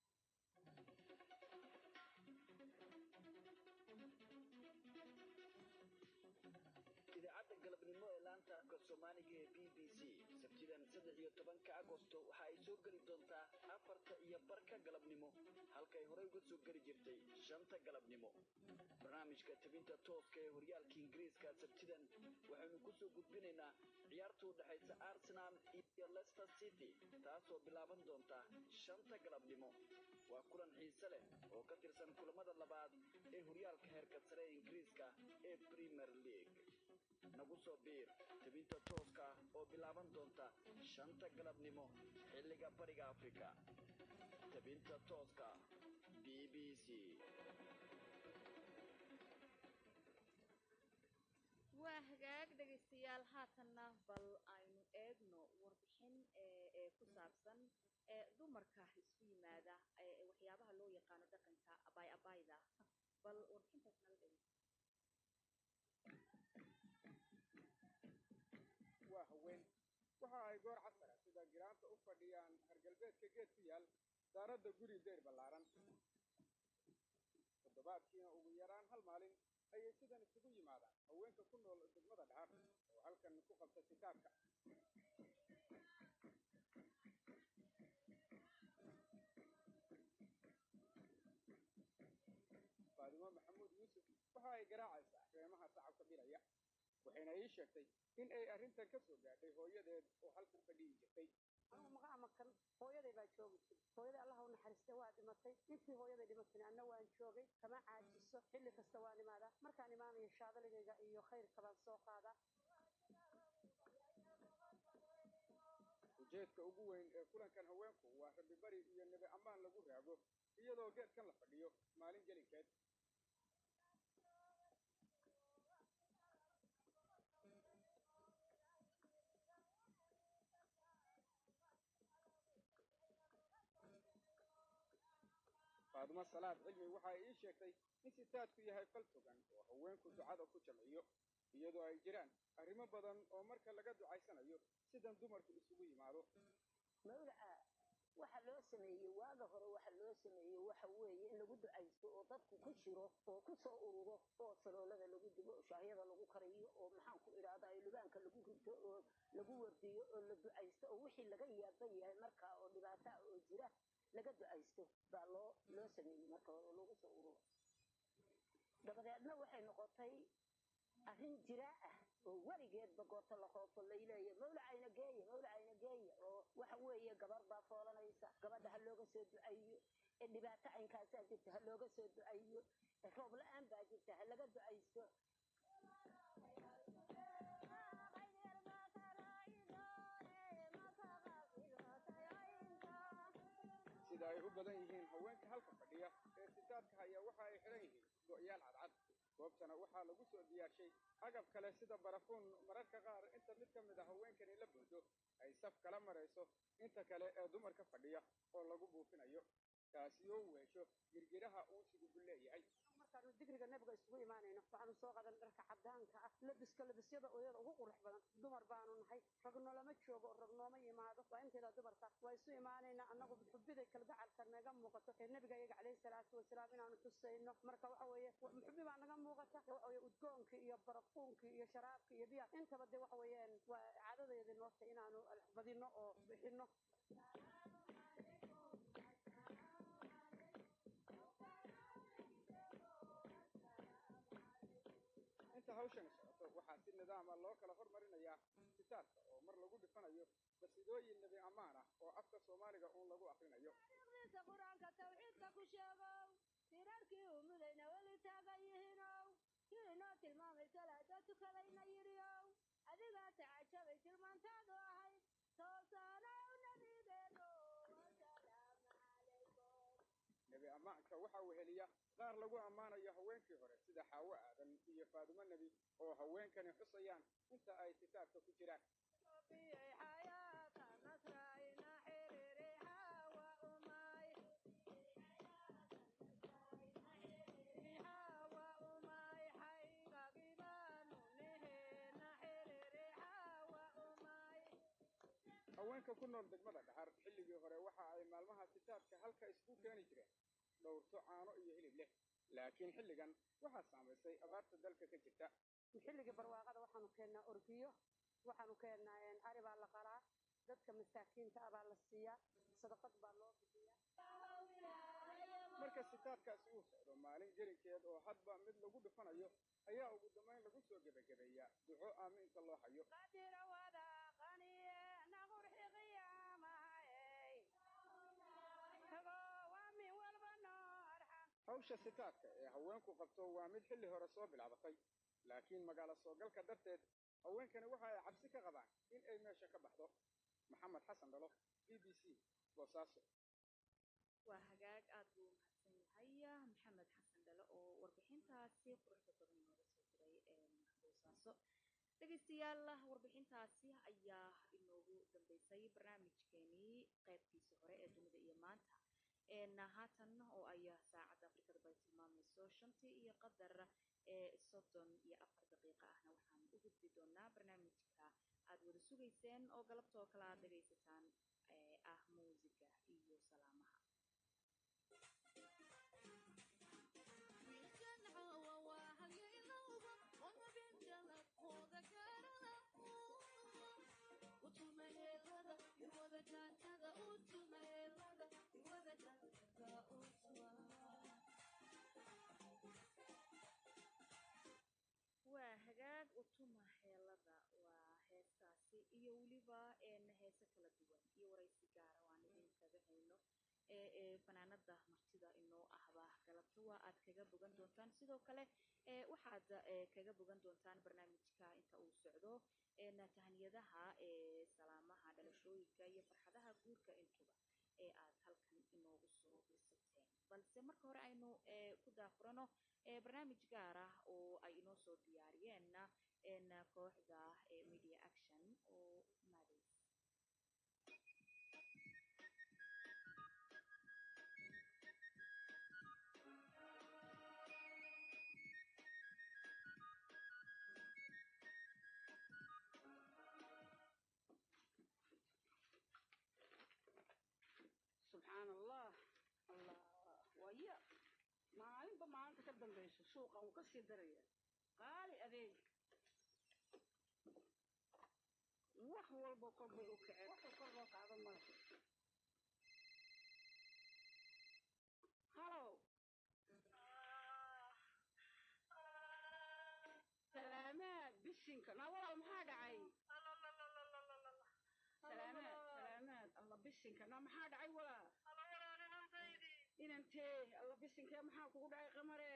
idaacadda galabnimo ee laanta afka soomaaliga ee b b c sabtidan saddex iyo tobanka agosto waxa ay soo geli doontaa afarta iyo barka galabnimo halkay horey uga soo geli jirtay shanta galabnimo barnaamijka tabinta tooska ee horyaalka ingiriiska sabtidan waxaynu ku soo gudbinaynaa ciyaarta u dhexaysa arsenal iyo leicester city taasoo bilaaban doonta shanta galabnimo waa kulan xiise leh oo ka tirsan kulamada labaad ee horyaalka heerka sare ee ingiriiska ee premier league nagu soo biir tabinta tooska oo bilaaban doonta shanta galabnimo xilliga bariga afrika tabinta tooska b b c waa hagaag dhegaystayaal haatanna bal aynu eegno warbixin ee ku saabsan ee dumarka isku yimaada ee waxyaabaha loo yaqaano dhaqanka abaay abaayda bal warbixintaas nala dhegeysta waa haween waxa ay goor casara sida giraanta u fadhiyaan hargalbeedka geed ku yaal daaradda guri deyr ballaaran toddobaadkiina ugu yaraan hal maalin ayay sidan isugu yimaadaan haweenka ku nool degmada dhaar oo halkan ku qabta kitaabka faadimo maxamuud yuusuf waxa ay garaacaysaa reemaha sacabka bilaya waxayna ii sheegtay in ay arrintan ka soo gaadhay hooyadeed oo halkan fadhiyi jirtay anugu maga amakan hooyaday baa joogi jirtay hooyaday allah u naxariistay waa dhimatay intii hooyaday dhimatayna anna waan joogay kama caajiso xilli kasta waan imaadaa markaan imaanayo shaadaligayga iyo khayrka baan soo qaadaa ujeedka ugu weyn ee kulankan haweenku waa rabibari iyo nebi ammaan lagu raago iyadoo geedkan la fadhiyo maalin gelinkeed faadumo salaad cilmi waxa ay ii sheegtay in sitaadku yahay fal togan oo haweenku ducada ku jamciyo iyadoo ay jiraan arrimo badan oo marka laga ducaysanayo sidan dumarku isugu yimaado mawlaca waxa loo sameeyey waaga hore waxa loo sameeyey waxa weeye in lagu ducaysto oo dadku ku jiro oo ku soo ururo oo saloolada lagu dubo oo shaahyada lagu kariyo oo maxaan ku idhaahdaa lubaanka lagu rito oo lagu wardiyo oo la ducaysto oo wixii laga yaaban yahay markaa oo dhibaata ah oo jira laga ducaysto baa loo loo sameeyey marka hore oo lagu soo ururo dabadeedna waxay noqotay arrin jiraa ah oo weligeedba goorta la hoofo layleeya mawlacayna geeya mawlacayna geeya oo waxa weeye gabar baa foolanaysa gabadha ha looga soo ducayo ee dhibaato caynkaasaa jirta ha looga soo ducayo roob la-aan baa jirta ha laga ducaysto sida ay u badan yihiin haweenka halka fadhiya ee sitaadka haya waxa ay xidhan yihiin go'yaal cadcad goobtana waxaa lagu soo diyaarshay agab kale sida barafuun mararka qaar inta mid ka mid a haweenkani la buuxdo ay saf kala marayso inta kale ee dumarka fadhiya oo lagu buufinayo taasi oo weesho girgiraha uusigu buu leeyahay markaanu digriga nabiga isugu imaanayno waxaanu soo qadan dharka cadaanka ah labiska labisyada oyada ugu qurux badan dumar baanu nahay rag noolama joogo oo rag nooma yimaado waa inteeda dumarka waa isu imaanaynaa annagu xubiday kalgacalka naga muuqato ee nabiga iyaga calayhi salaatu wasalaam inaanu tusayno marka waxa weeye xubi baa naga muuqata waxa weeye udgoonkii iyo barafuunkii iyo sharaabkii iyo biyaha intaba dee waxa weeyaan waa caadadeedii noota inaanu badino oo bixino inta hawshani socoto waxaa si nidaama loo kala hormarinayaa sitaadka oo mar lagu dhifanayo qasidooyin nebi ammaan ah oo afka soomaaliga uun lagu akrinayo aqriisa qur-aanka tawxiidka ku sheegow sirarkii umudayna weli taagan yihiinow kii inoo tilmaamay salaada tukadayna yidhiow adigaa tacajabay tilmaantaadu ahayd toosaanow nabigeeno nebi ammaanka waxaa weheliya qaar lagu ammaanayo haweenkii hore sida xaawo aadan iyo faadumo nebi oo haweenkani xusayaan inta ay kitaabka ku jiraan haweenka ku nool degmada dhaxar xilligii hore waxa ay maalmaha kitaabka halka isku keeni jireen dhowrto caano iyo hilib leh laakiin xilligan waxaa saamaysay abaarta dalka ka jirta xilligii barwaaqada waxaanu keennaa orgiyo waxaanu keennaa ari baa la qalaa dadka masaakiinta ah baa la siiyaa sadaqad baa loo bixiyaa marka sitaadkaasi uu socdo maalin gelinkeed oo hadba mid lagu dhufanayo ayaa ugu dambayn lagu soo gebagabeeyaa duco aamiinta loo hayo hawsha sitaadka ee haweenku qabto waa mid xilli hore soo bilaabatay laakiin magaalo soogalka darteed haweenkani waxa ay cabsi ka qabaan in ay meesha ka baxdo maxamed xasan dhalo b b c boosaaso waa hagaag aad buu mahadsan yahay maxamed xasan dhalo oo warbixintaasi quruxda badan nooga soo diray boosaaso dhegaystayaal warbixintaasi ayaa inoogu dambeysay barnaamijkeenii qaybtiisa hore ee dunida iyo maanta haatan oo ay saacadda afrikada bay tilmaamayso shantii iyo qadar ee soddon iyo afar daqiiqa ahna waxaan u gudbi doonaa barnaamijka aad wada sugayseen oo galabta oo kale aad dhegaysataan ah muusiga iyo salaamaha waa hagaag utuma heelada waa heestaasi iyo weliba heese kala duwan iyo waraysi gaara waan idinkaga hayno ee fanaanada martida inoo ahba galabta waa aad kaga bogan doontaan sidoo kale waxaad kaga bogan doontaan barnaamijka inta uu socdo tahaniyadaha salaamaha dhalashooyinka iyo iyo farxadaha guurka intuba ee aad halkan inoogu soo dhisateen balse marka hore aynu ee ku daafurano ee barnaamij gaar ah oo ay inoo soo diyaariyeenna een kooxda ee media action oo maadays subxaan allah allah waya maalinba maalinta ka dambayso suuqan wuu ka sii daraya qaali adeeg wax walba kor bay u kaceen wax kor loo kacdo male halow salaamaad bisinka naa walaal maxaa dhacay salaamaad salaamaad alla bisinka naa maxaa dhacay walaal inantee alla bisinkee maxaa kugu dhacay qamare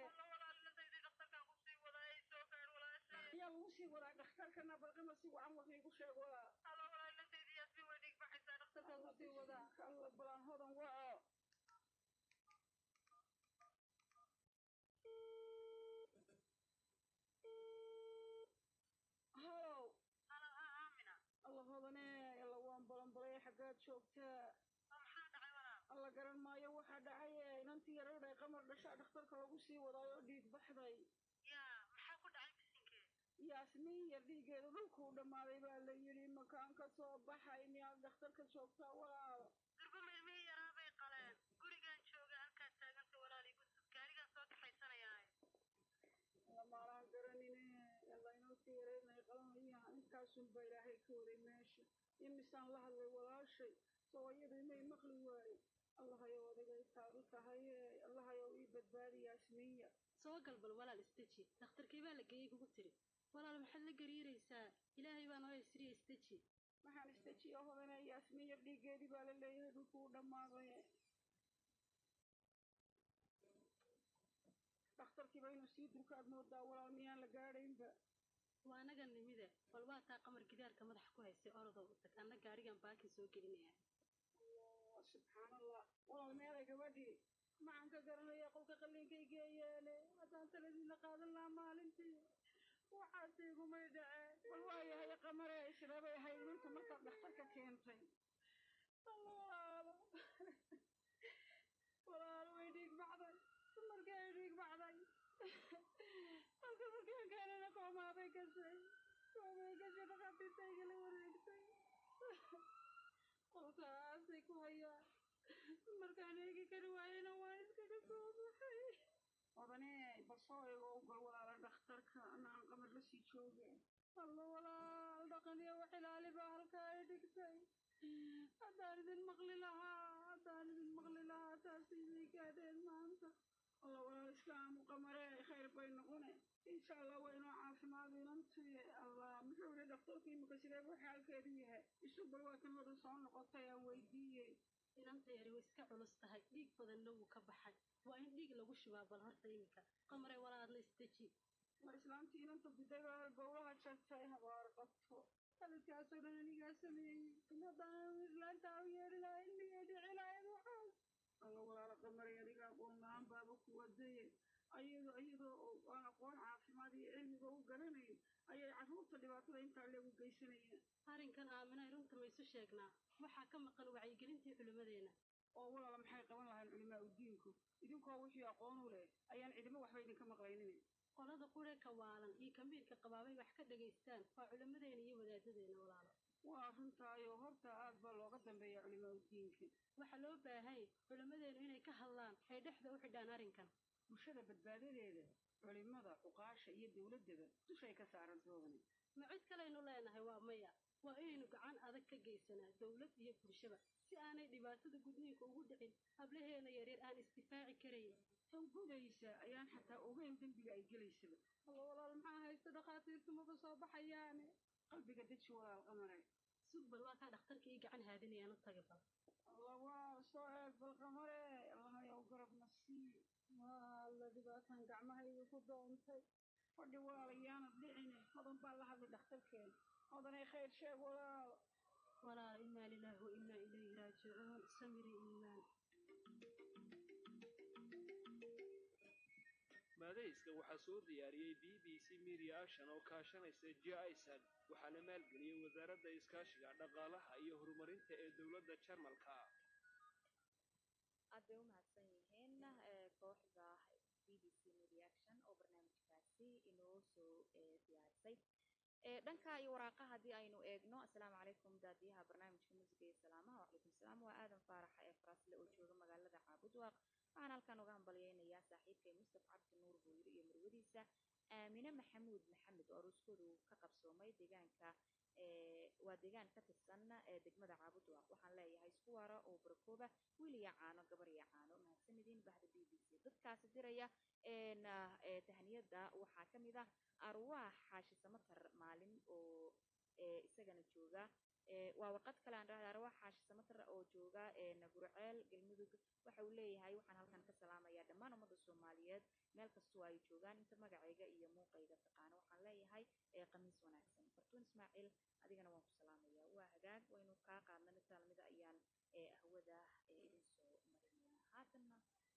ayaa lagu sii wadaa dhakhtarkana bal qamar si wacan wax iigu sheeg walaal dhakhtarkaa ku sii wadaa alla balaan hodan waco halow alla hodanee alla waan balanbalay xaggaad joogtaa alla garan maayo waxaa dhacaye inantii yaradhay qamar dhashaa dhakhtarka lagu sii wadaayo dhiig baxday yaasmiin yar dhiigeedu dhulkuu dhammaaday baa la yidhi makaan ka soo baxay miyaad dhakhtarka joogtaa walaal lamaalaan garanine alla inantii yareynay qalanayaan intaasunba ilaahay ka waday meesha imisaan la hadlay walaashay soo iyadu imay maqli waaye allahayow adigay taadu tahaye allahayow ii badbaadi yaasmiinya soo galbal walaal isdeji dhakhtarkii baa la geeyey kugu tiri walaal maxaad la gariiraysaa ilaahay baa noo isriya isdeji maxaan isdejiyo hodane yaasmiin yar dhiigeedii baa la leeyahay dhulkuu dhammaaday dhakhtarkiiba inuu sii durkaad moodaa walaal miyaan la gaadhaynba waa anaga nimide bal waa taa qamar gidaarka madaxa ku haysay orodow u tag anna gaarigan baakin soo gelinaya subxaan allah walaal meelay gabadhii maxaan ka garanaya qolka qalliinkay geeyeene haddaan taladiina qaadan lahaa maalintii waxaas igumay dhaceen bal waayahay qamare isreebay ahayd ninta markaad dhakhtarka keentay walaalo walaalo way dhiig baxday dumarkii ay dhiig baxday halka markaan keenana koomaabay gashay koomay gashay dhakhaatiirta igala wareegtay qolkaasay ku hayaan markaan eegi kari waayena waan iskaga soo baxay odanee basoo eego gal walaala dhakhtarka anaan qamar la sii joogeen alla walaal dhaqaniyo wax ilaali baa halkaa ay dhigtay haddaan idin maqli lahaa haddaan idin maqli lahaa taas idii gaadheen maanta alla walaal islaamu qamare khayr bay noqone insha allah waa inoo caafimaad inantii allah muxuu yidhi dhakhtarku imika sidee buu xaalkeedu yahay isu bal waa kan hodan soo noqotay aan weydiiyey inanta yari way iska culus tahay dhiig badanna wuu ka baxay waa in dhiig lagu shubaa bal horta iminka qamare walaadna isdeji ma islaamtii inanta bidayba bowlaha jartay habaar qabto halidkaasoo dhan anigaa sameeyey haddaan islaantaa u yeedhi lahaa ilmigay dhici lahayd waxaas alla walaala qamare adiga aqoon la-aan baaba ku wadaye ayado iyadoo aan aqoon caafimaad iyo cilmiga u garanayn ayay carruurta dhibaatada intaa leegu geysanayeen arrinkan aaminay runta ma isu sheegnaa waxaa ka maqan wacyigelintii culimmadeena oo walaala maxay qaban lahayn culimaa udiinku idinkoo wixii aqoon u leh ayaan cidimo waxba idinka maqlaynin qolada qure ka waalan iyo kamiirka qabaabay wax ka dhagaystaan waa culimmadeena iyo wadaadadeena walaalo waa runtaayo horta aad baa looga dambeeya culimaa udiinka waxaa loo baahanya culimmadeenu inay ka hadlaan ay dhexda u xidhaan arrinkan bulshada badbaadadeeda culimada cuqaasha iyo dowladdaba dushay ka saaran doodani ma cid kalaynu leenahay waa maya waa inaynu gacan adag ka geysanaa dowlad iyo bulshaba si aanay dhibaatada gudniinka ugu dhicin hablaheena yaryar aan isdifaaci karayn tan gudaysa ayaan xataa ogeyn dembiga ay gelaysaba alla walaal maxaa haysta dhakhaatiirtu maba soo baxayaane qalbiga deji walaal qamare sug bal waa kaa dhakhtarka ii gacan haadinayaan u taga bal alla waa soo eeg bal qamare allahayow garabna sii waa alla dhibaatan gacmahayga ku doontay fadhi walaal ayaanad dhicine hodan baa la hadlay dhakhtarkeena hodanay khayr sheeg walaal walaal inaa lilaahi wa inaa raajicuun samiri iimaan maadayska waxaa soo diyaariyey b b c media action oo kaashanaysa j isad waxaana maalgeliyey wasaaradda iskaashiga dhaqaalaha iyo horumarinta ee dowladda jarmalka aad bay u mahadsan yihiin eh, kooxda b b c media action oo barnaamijkaasi inoo soo eh, diyaarisay Eh, dhanka iyo waraaqa haddii aynu eegno asalaamu calaykum daadiyaha barnaamijka muusiga iyo salaamaha wacalaykum salaam waa aadan faarax ee faraasle oo jooga magaalada caabudwaaq waxaan halkan uga hambalyeynayaa saaxiibkay mustaf cabdi nuur booyre iyo marwadiisa aamine maxamuud maxamed oo aruuskoodu ka qabsoomay deegaanka eh, waa deegaan ka tirsan ee degmada caabudwaaq waxaan leeyahay isku waara oo barakooba wiil iyo caano gabar iyo caano mahadsanidin bahda b b c dadkaasi diraya een, ah, eh, tahniyada waxaa ka mid ah arwaax xaashi samatar maalin oo eh, isagana jooga Eh, waa warqad kale aan dhahda arwaax xaashi samatar oo jooga een, gurceel galmudug waxa uu leeyahay waxaan halkan ka salaamayaa dhammaan ummadda soomaaliyeed meel kastoo ay joogaan inta magacayga iyo muuqayga taqaano waxaan leeyahay eh, khamiis wanaagsan fartuun ismaaciil adigana waan ku salaamayaa waa hagaag waynu kaa qaadna mid taalmida ayaan eh, ahwada eh, idin soo marinayna haatanna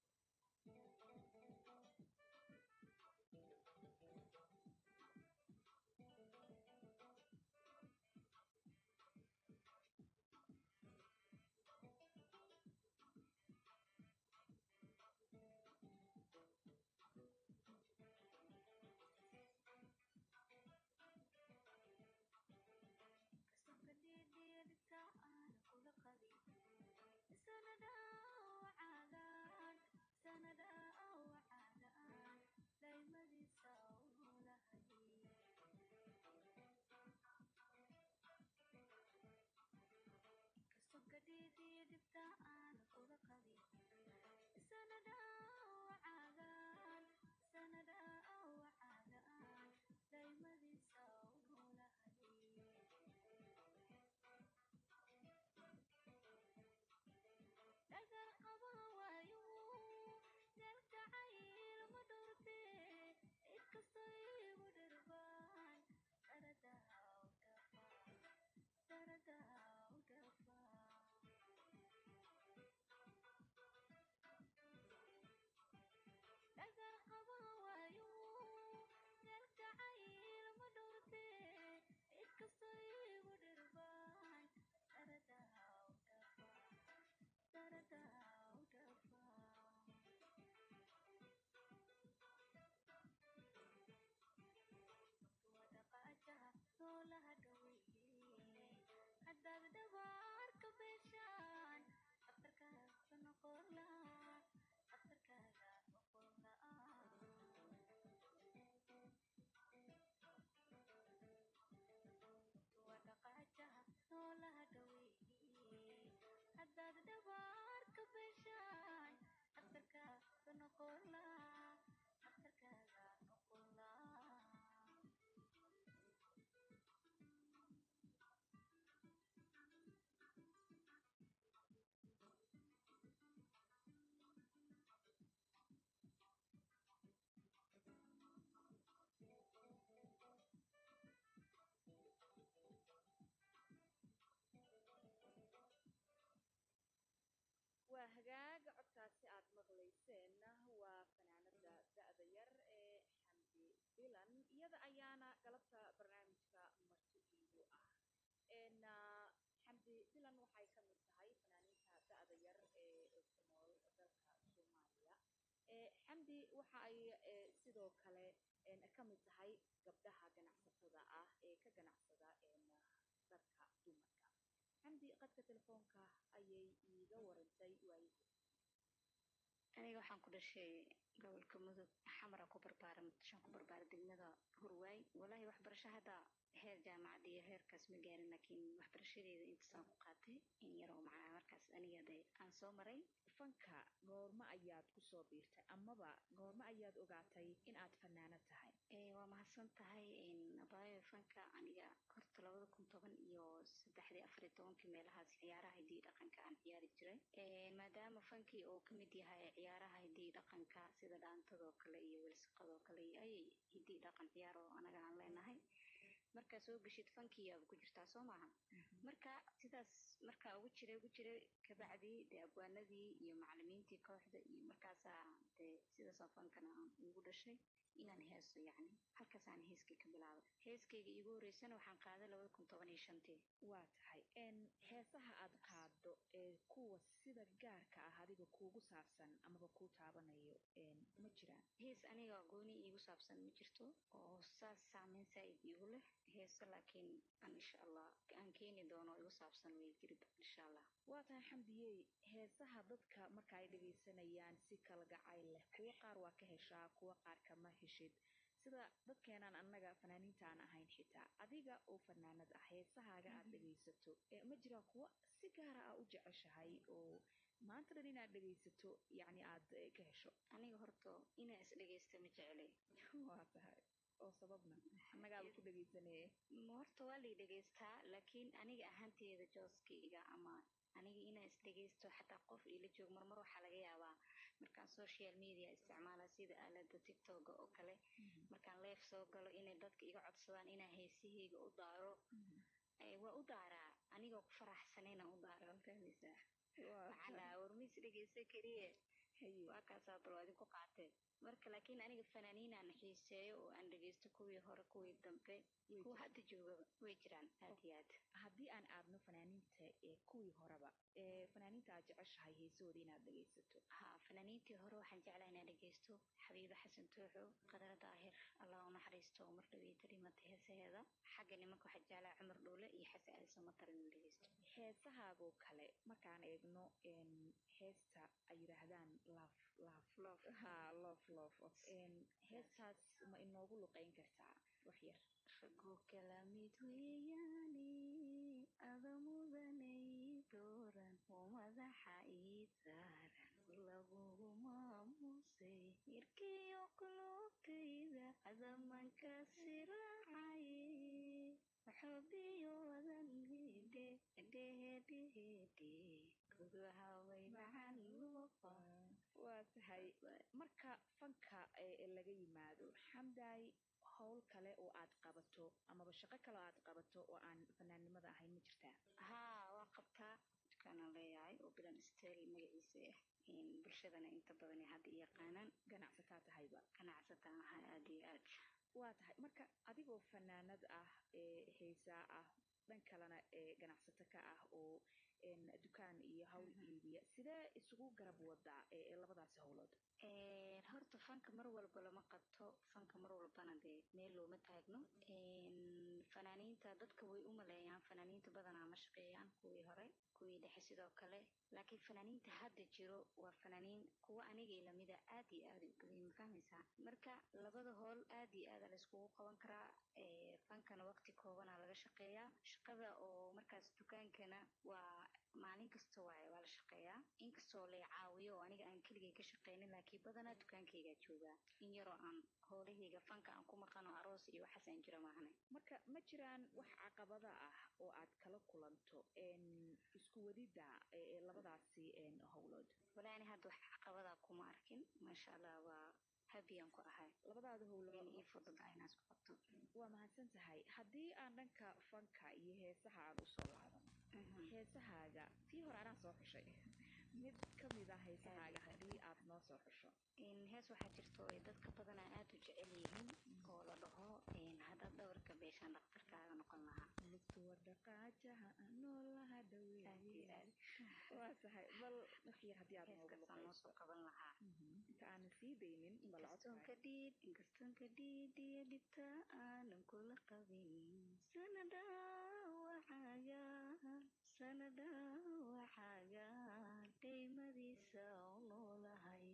waa hagaag codkaasi aad maqlayseenna waa fanaanada da'da yar ee xamdi bilan iyada ayaana galabta barnaamijka marti iigu ah een, ah, xamdi bilan waxay ka mid tahay fanaaniinta da'da yar ee ku nool dalka soomaaliya Eh, xamdi waxa ay eh, sidoo kale een, ka mid tahay gabdhaha ganacsatada ah ee ka ganacsada een, dharka dumarka xamdi qadka telefoonka ayay iiga warantay waayihii aniga waxaan ku dhashay gobolka mudug xamara ku barbaara muqdishoan ku barbaara degmada hurwaay walaahi waxbarasho hadda heer jaamacad iyo heerkaas ma gaarin laakiin waxbarashadeeda intaasaan ku qaatay in yaroo macnaa markaas aniga de aan soo maray fanka goormo ayaad ku soo biirtay amaba goormo ayaad ogaatay in aad fanaanad tahay Eh, waa mahadsan tahay abaayo fanka aniga horta labada kun toban iyo saddexdii afariyo tobankii meelahaas ciyaaraha hiddii dhaqanka aan ciyaari jiray Eh, maadaama fankii oo ka mid yahay ciyaaraha hiddii dhaqanka sida dhaantadoo kale iyo welisaqadoo kale iyo ayay hiddii dhaqan ciyaar oo anaga aan leenahay markaa soo geshid fankiyaaba ku jirtaa soo maaha marka sidaas markaa ugu jiray ugu jiray kabacdii dee abwaanadii iyo macalimiintii kooxda iyo markaasaa dee sidaasoo fankana aan igu dhashay inaan heeso yacni halkaasaan heeskii ka bilaabay heeskayga iigu horreysana waxaan qaaday labada kun toban iyo shantii waa tahay n heesaha aad qaado ee kuwa sida gaarka ah adiga kuugu saabsan amaba kuu taabanayo ma jiraan hees aniga gooni iigu saabsan ma jirto oo saas saameyn saa'id iigu leh heeso laakiin aan insha allah aan keeni doono igu saabsan way jiri insha allah waa tahay xamdiyey heesaha dadka marka ay dhegaysanayaan si kala gacayl leh kuwo qaar waa ka heshaa kuwo qaar kama heshid sida dadkeenaan annaga fanaaniinta aan ahayn xitaa adiga oo fanaanad ah heesahaaga aad dhegaysato ma jiraa kuwo si gaara ah u jeceshahay oo maanta dhan inaad dhegaysato yacni aad ka hesho aniga horta inaa is dhegaysta ma jecelay waa tahay oo sababna annagaaba ku dhegaysanee horta waa lay dhegaystaa laakiin aniga ahaanteeda jooskayga ama aniga inaa is dhegaysto xataa qof ila joog marmar waxaa laga yaabaa markaan social media isticmaala sida aalada tiktoka oo kale markaan leef soo galo inay dadka iga codsadaan inaa heesahayga u daaro waa u daaraa anigoo ku faraxsanayna u daara fahmaysaa waxaan dhahaa warmis dhegaysta keliye waa kaasaa bal adin ku qaatee marka laakiin aniga fanaaniinaan xiiseeyo oo aan dhegaysto kuwii hore kuwii dambe kuwa hadda joogaba way jiraan aad iyo aad haddii aan aadno fanaaniinta ee kuwii horeba ee fanaaniinta aad jeceshahay heesahooda inaad dhegaysato ha fanaaniintii hore waxaan jeclaa inaan dhegaysto xabiibe xasan tooxo qadara daahir allah u naxariisto oo mar dhaweeta dhimata heesaheeda xagga nimanka waxaan jeclaa cumar dhoole iyo xasan ali samatar inaan dhegaysto heesahaagoo kale markaan eegno heesta ay yidhaahdaan laf laf loof ha loof loof heestaas ma inoogu luqayn kartaa wax yar ragoo kala mid weeyaane ada mudanay dooran oo madaxa ii saaran lagugu maamusay yarkiyo qulubtayda adamanka siraacaye waxoobiyo wadan hidhe hedhehedhehedhe gudaha way macan luuqa waa tahay marka fanka laga yimaado xamdaay howl kale oo aad qabato amaba shaqo kale oo aad qabato oo aan fanaannimada ahayn ma jirtaa haa waan qabtaa dukaanaan leeyahay oo bilan stel magaciisa ah bulshadana inta badan ay hadda i yaqaanaan ganacsataa tahayba ganacsataan ahay aad iyo aad waa tahay marka adigoo fanaanad ah ee heesaa ah dhan kalena ee ganacsato ka ah oo dukaan iyo hawl iibiya sidee isugu garab wadaa ee labadaasi howlood horta fanka mar walba lama qabto fanka mar walbana dee meel looma taagno fanaaniinta dadka way u maleeyaan fanaaniinta badanaa ma shaqeeyaan kuwii hore kuwii dhexe sidoo kale laakiin fanaaniinta hadda jiro waa fanaaniin kuwa anigay lamida aad iyo aad u badan ma fahmaysaa marka labada howl aad iyo aada layskugu qaban karaa fankana waqti koobanaa laga shaqeeyaa shaqada oo markaas dukaankana waa maalin kasta waaye waa la shaqeeyaa inkastoo lay caawiyo oo aniga aan keligay ka shaqeynin laakiin badanaa dukaankaygaa joogaa in yaroo aan howlahayga fanka aan ku maqano aroos iyo waxaas aan jiro maahane marka ma jiraan wax caqabada ah oo aad kala kulanto isku wadida labadaasi howlood walaani hadda wax caqabadaa kuma arkin maasha allah waa habiyaan ku ahay labadaada howlood ii fududaa inaan isku qabto waa mahadsan tahay haddii aan dhanka fanka iyo heesaha aan usoo laabano heesahaaga tii hore anaa soo xushay mid ka mid ah heesahaaga haddii aad noo soo xusho hees waxaa jirto ay dadka badanaa aad u jecel yihiin oo la dhaho haddaad dhabarka beeshaan dhakhtarkaaga noqon lahaa lugtuwa dhaqaajaha noolaha dhaweeye waa tahay bal wixii haddii aad noogu heeskaasaan noosoo qaban lahaa inta aanan sii daynin inkastoonka dhiid inkastoonka dhiid iyo dhibta aanan kula qabin sanada waxaaga sanada waxaaga dhaymadiisa u noolahay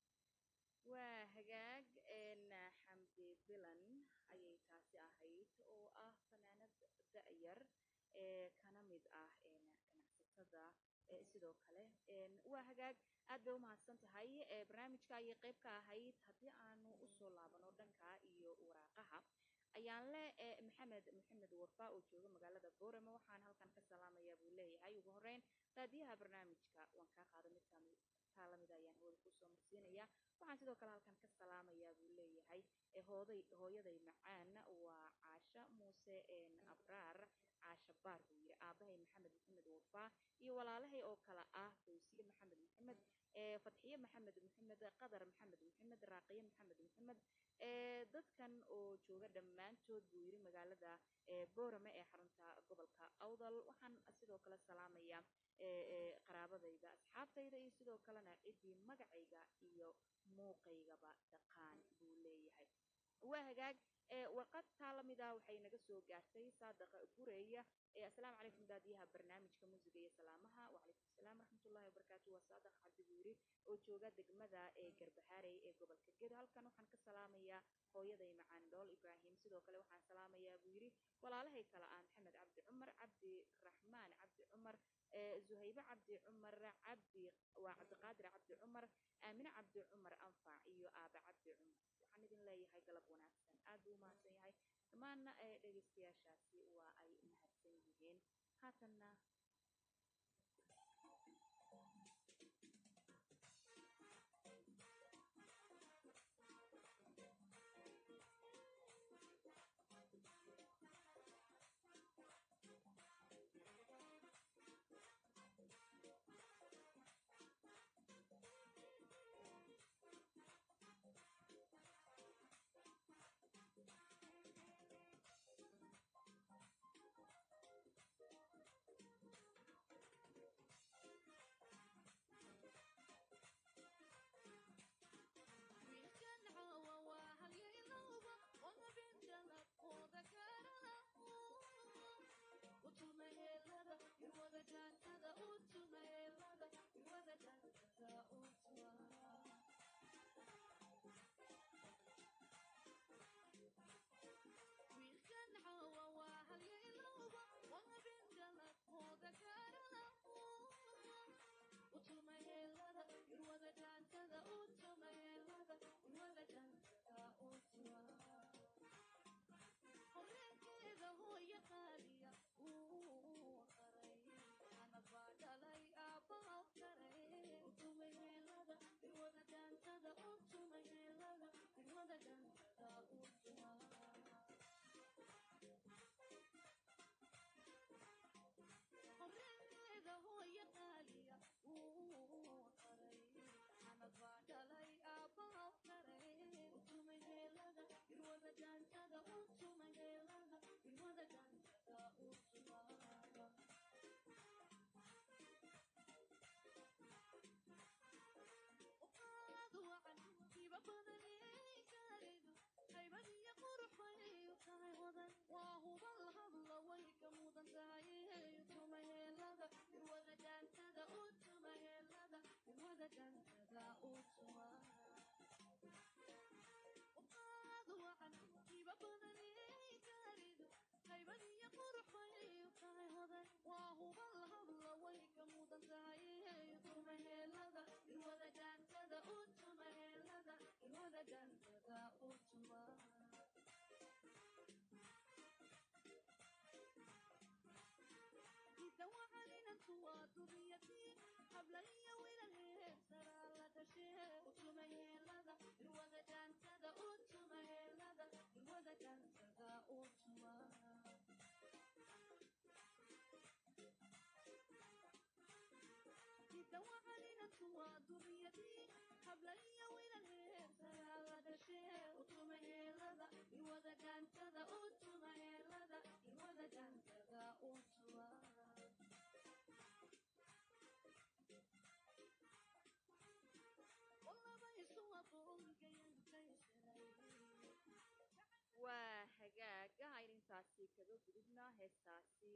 waa hagaag xamdi bilan ayay taasi ahayd oo ah fanaanad da-yar ee kana mid ah ganacsatada sidoo kale waa hagaag aad bay umahadsan tahay barnaamijka ayay qayb ka ahayd haddii aanu usoo laabano dhanka iyo waraaqaha ayaan le maxamed maxamed warfa oo jooga magaalada boorama waxaan halkan ka salaamayaa buu leeyahay ugu horeyn raadiyaha barnaamijka waan kaa qaada mid kamid taa lamida ayaan hooda kusoo marsiinaya waxaan sidoo kale halkan ka salaamayaa buu leeyahay hooday hooyaday macaan waa caasha muuse abraar caasha baar buu yidhi aabahay maxamed maxamed wafaa iyo walaalahay oo kale ah fawsiye maxamed maxamed fadxiye maxamed maxamed qadar maxamed maxamed raaqiye maxamed maxamed dadkan oo jooga dhammaantood buu yidhi magaalada boorame ee xarunta gobolka awdal waxaan sidoo kale salaamayaa qaraabadayda asxaabtayda iyo sidoo kalena ciddii magacayga iyo muuqaygaba taqaan buu leeyahay waa hagaag warqad taa lamida waxay naga soo gaartay saadaqa gureya assalaamu calaykum daadiyaha barnaamijka muusiga iyo salaamaha wacalaykum asalaam waraxmatullahi wabarakaatu waa saadaq cabdi buu yidhi oo jooga degmada ee garbahaarey ee gobolka gedo halkan waxaan ka salaamayaa hooyaday macaan dhool ibraahim sidoo kale waxaan salaamayaa buu yidhi walaalahay kale ah maxamed cabdi cumar cabdi raxmaan cabdi cumar zuhaybe cabdi cumar cabdi waa cabdiqaadir cabdi cumar aamine cabdi cumar anfac iyo aabe cabdi cumar waxaan idin leeyahay galab wanaagsan aad buu umahadsan yahay dhammaanna dhegeystayaashaasi waa ay mahadsan yihiin haatanna waa hagaaga aynintaasi kaga gudubna heestaasi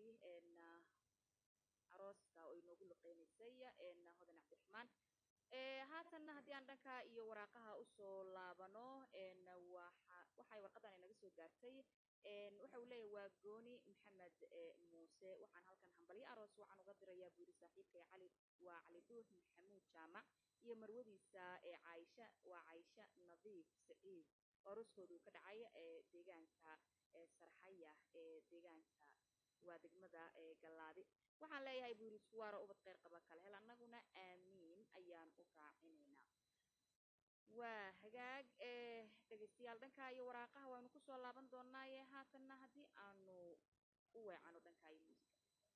arooska oo inoogu luqeynaysay hodan cabdiraxmaan haatanna haddii aan dhanka iyo waraaqaha usoo laabano waxay warqadan inaga soo gaartay waxa uu leeyahy waa gooni maxamed muuse waxaan halkan hambalyo aroos waxaan uga dirayaa buu yidhi saaxiibkay cali waa cali duux maxamuud jaamac iyo marwadiisa caaisha waa caaisha nadiif saciid oo arooskooda uu ka dhacay deegaanka sarxaya ee deegaanka waa degmada gallaadi waxaan leeyahay buu yidhi suwaaro ubad kheyr qaba kale hel annaguna aamiin ayaan u raacinaynaa waa hagaag ee dhegaystayaal dhanka iyo waraaqaha waynu kusoo laaban doonaaye haatanna haddii aanu u weecano dhanka iyo muusiga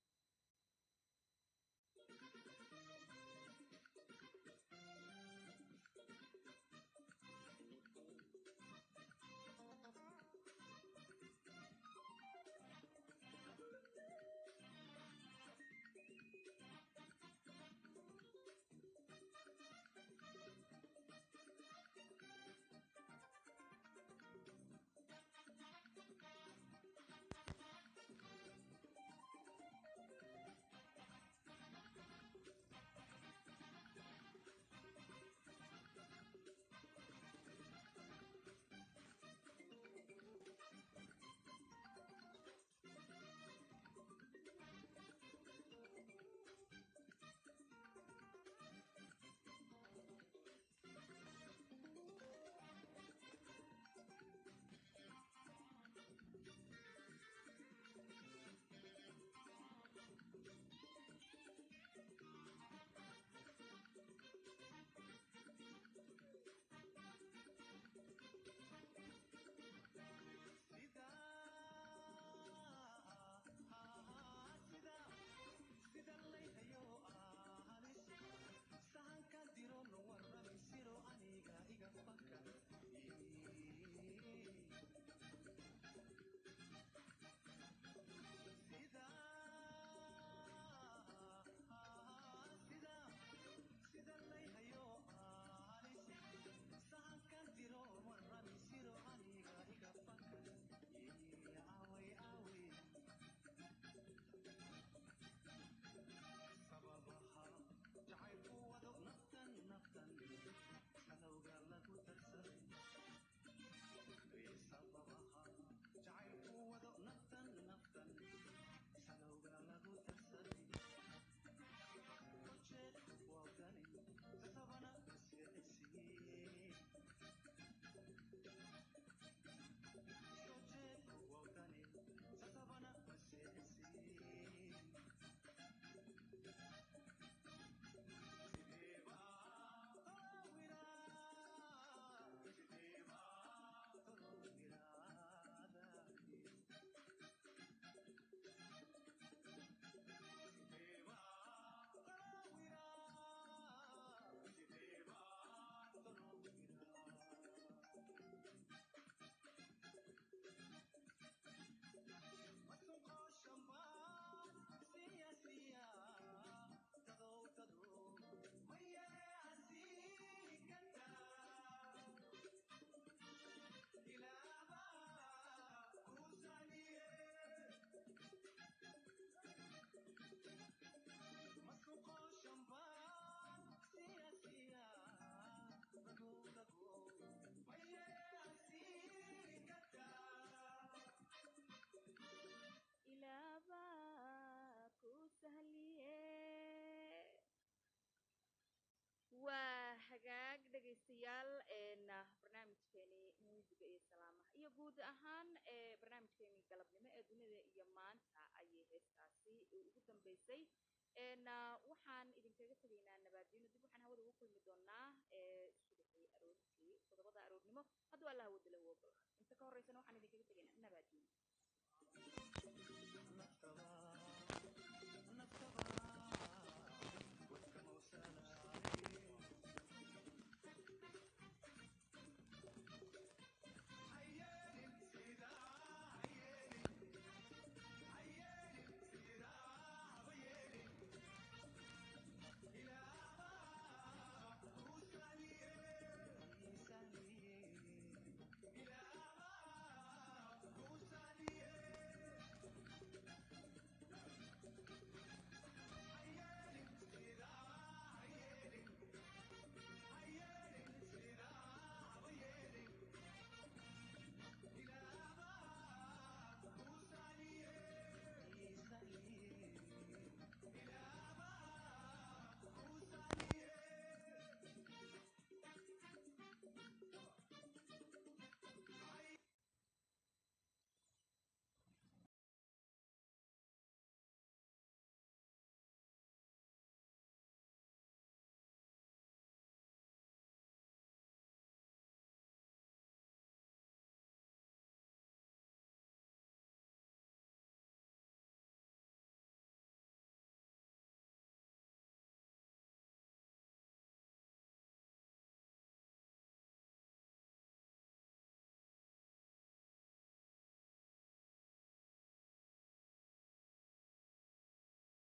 waa hagaag dhegaystayaal barnaamijkeeni muusiga iyo salaamaha iyo guud ahaan ee barnaamijkeeni galabnimo ee dunida iyo maanta ayay heestaasi ugu dambeysay waxaan idinkaga tegaynaa nabaadino dib waxaan hawada ugu kulmi doonaa subaxii aroortii toddobada aroornimo hadduu allah wadala u ogolo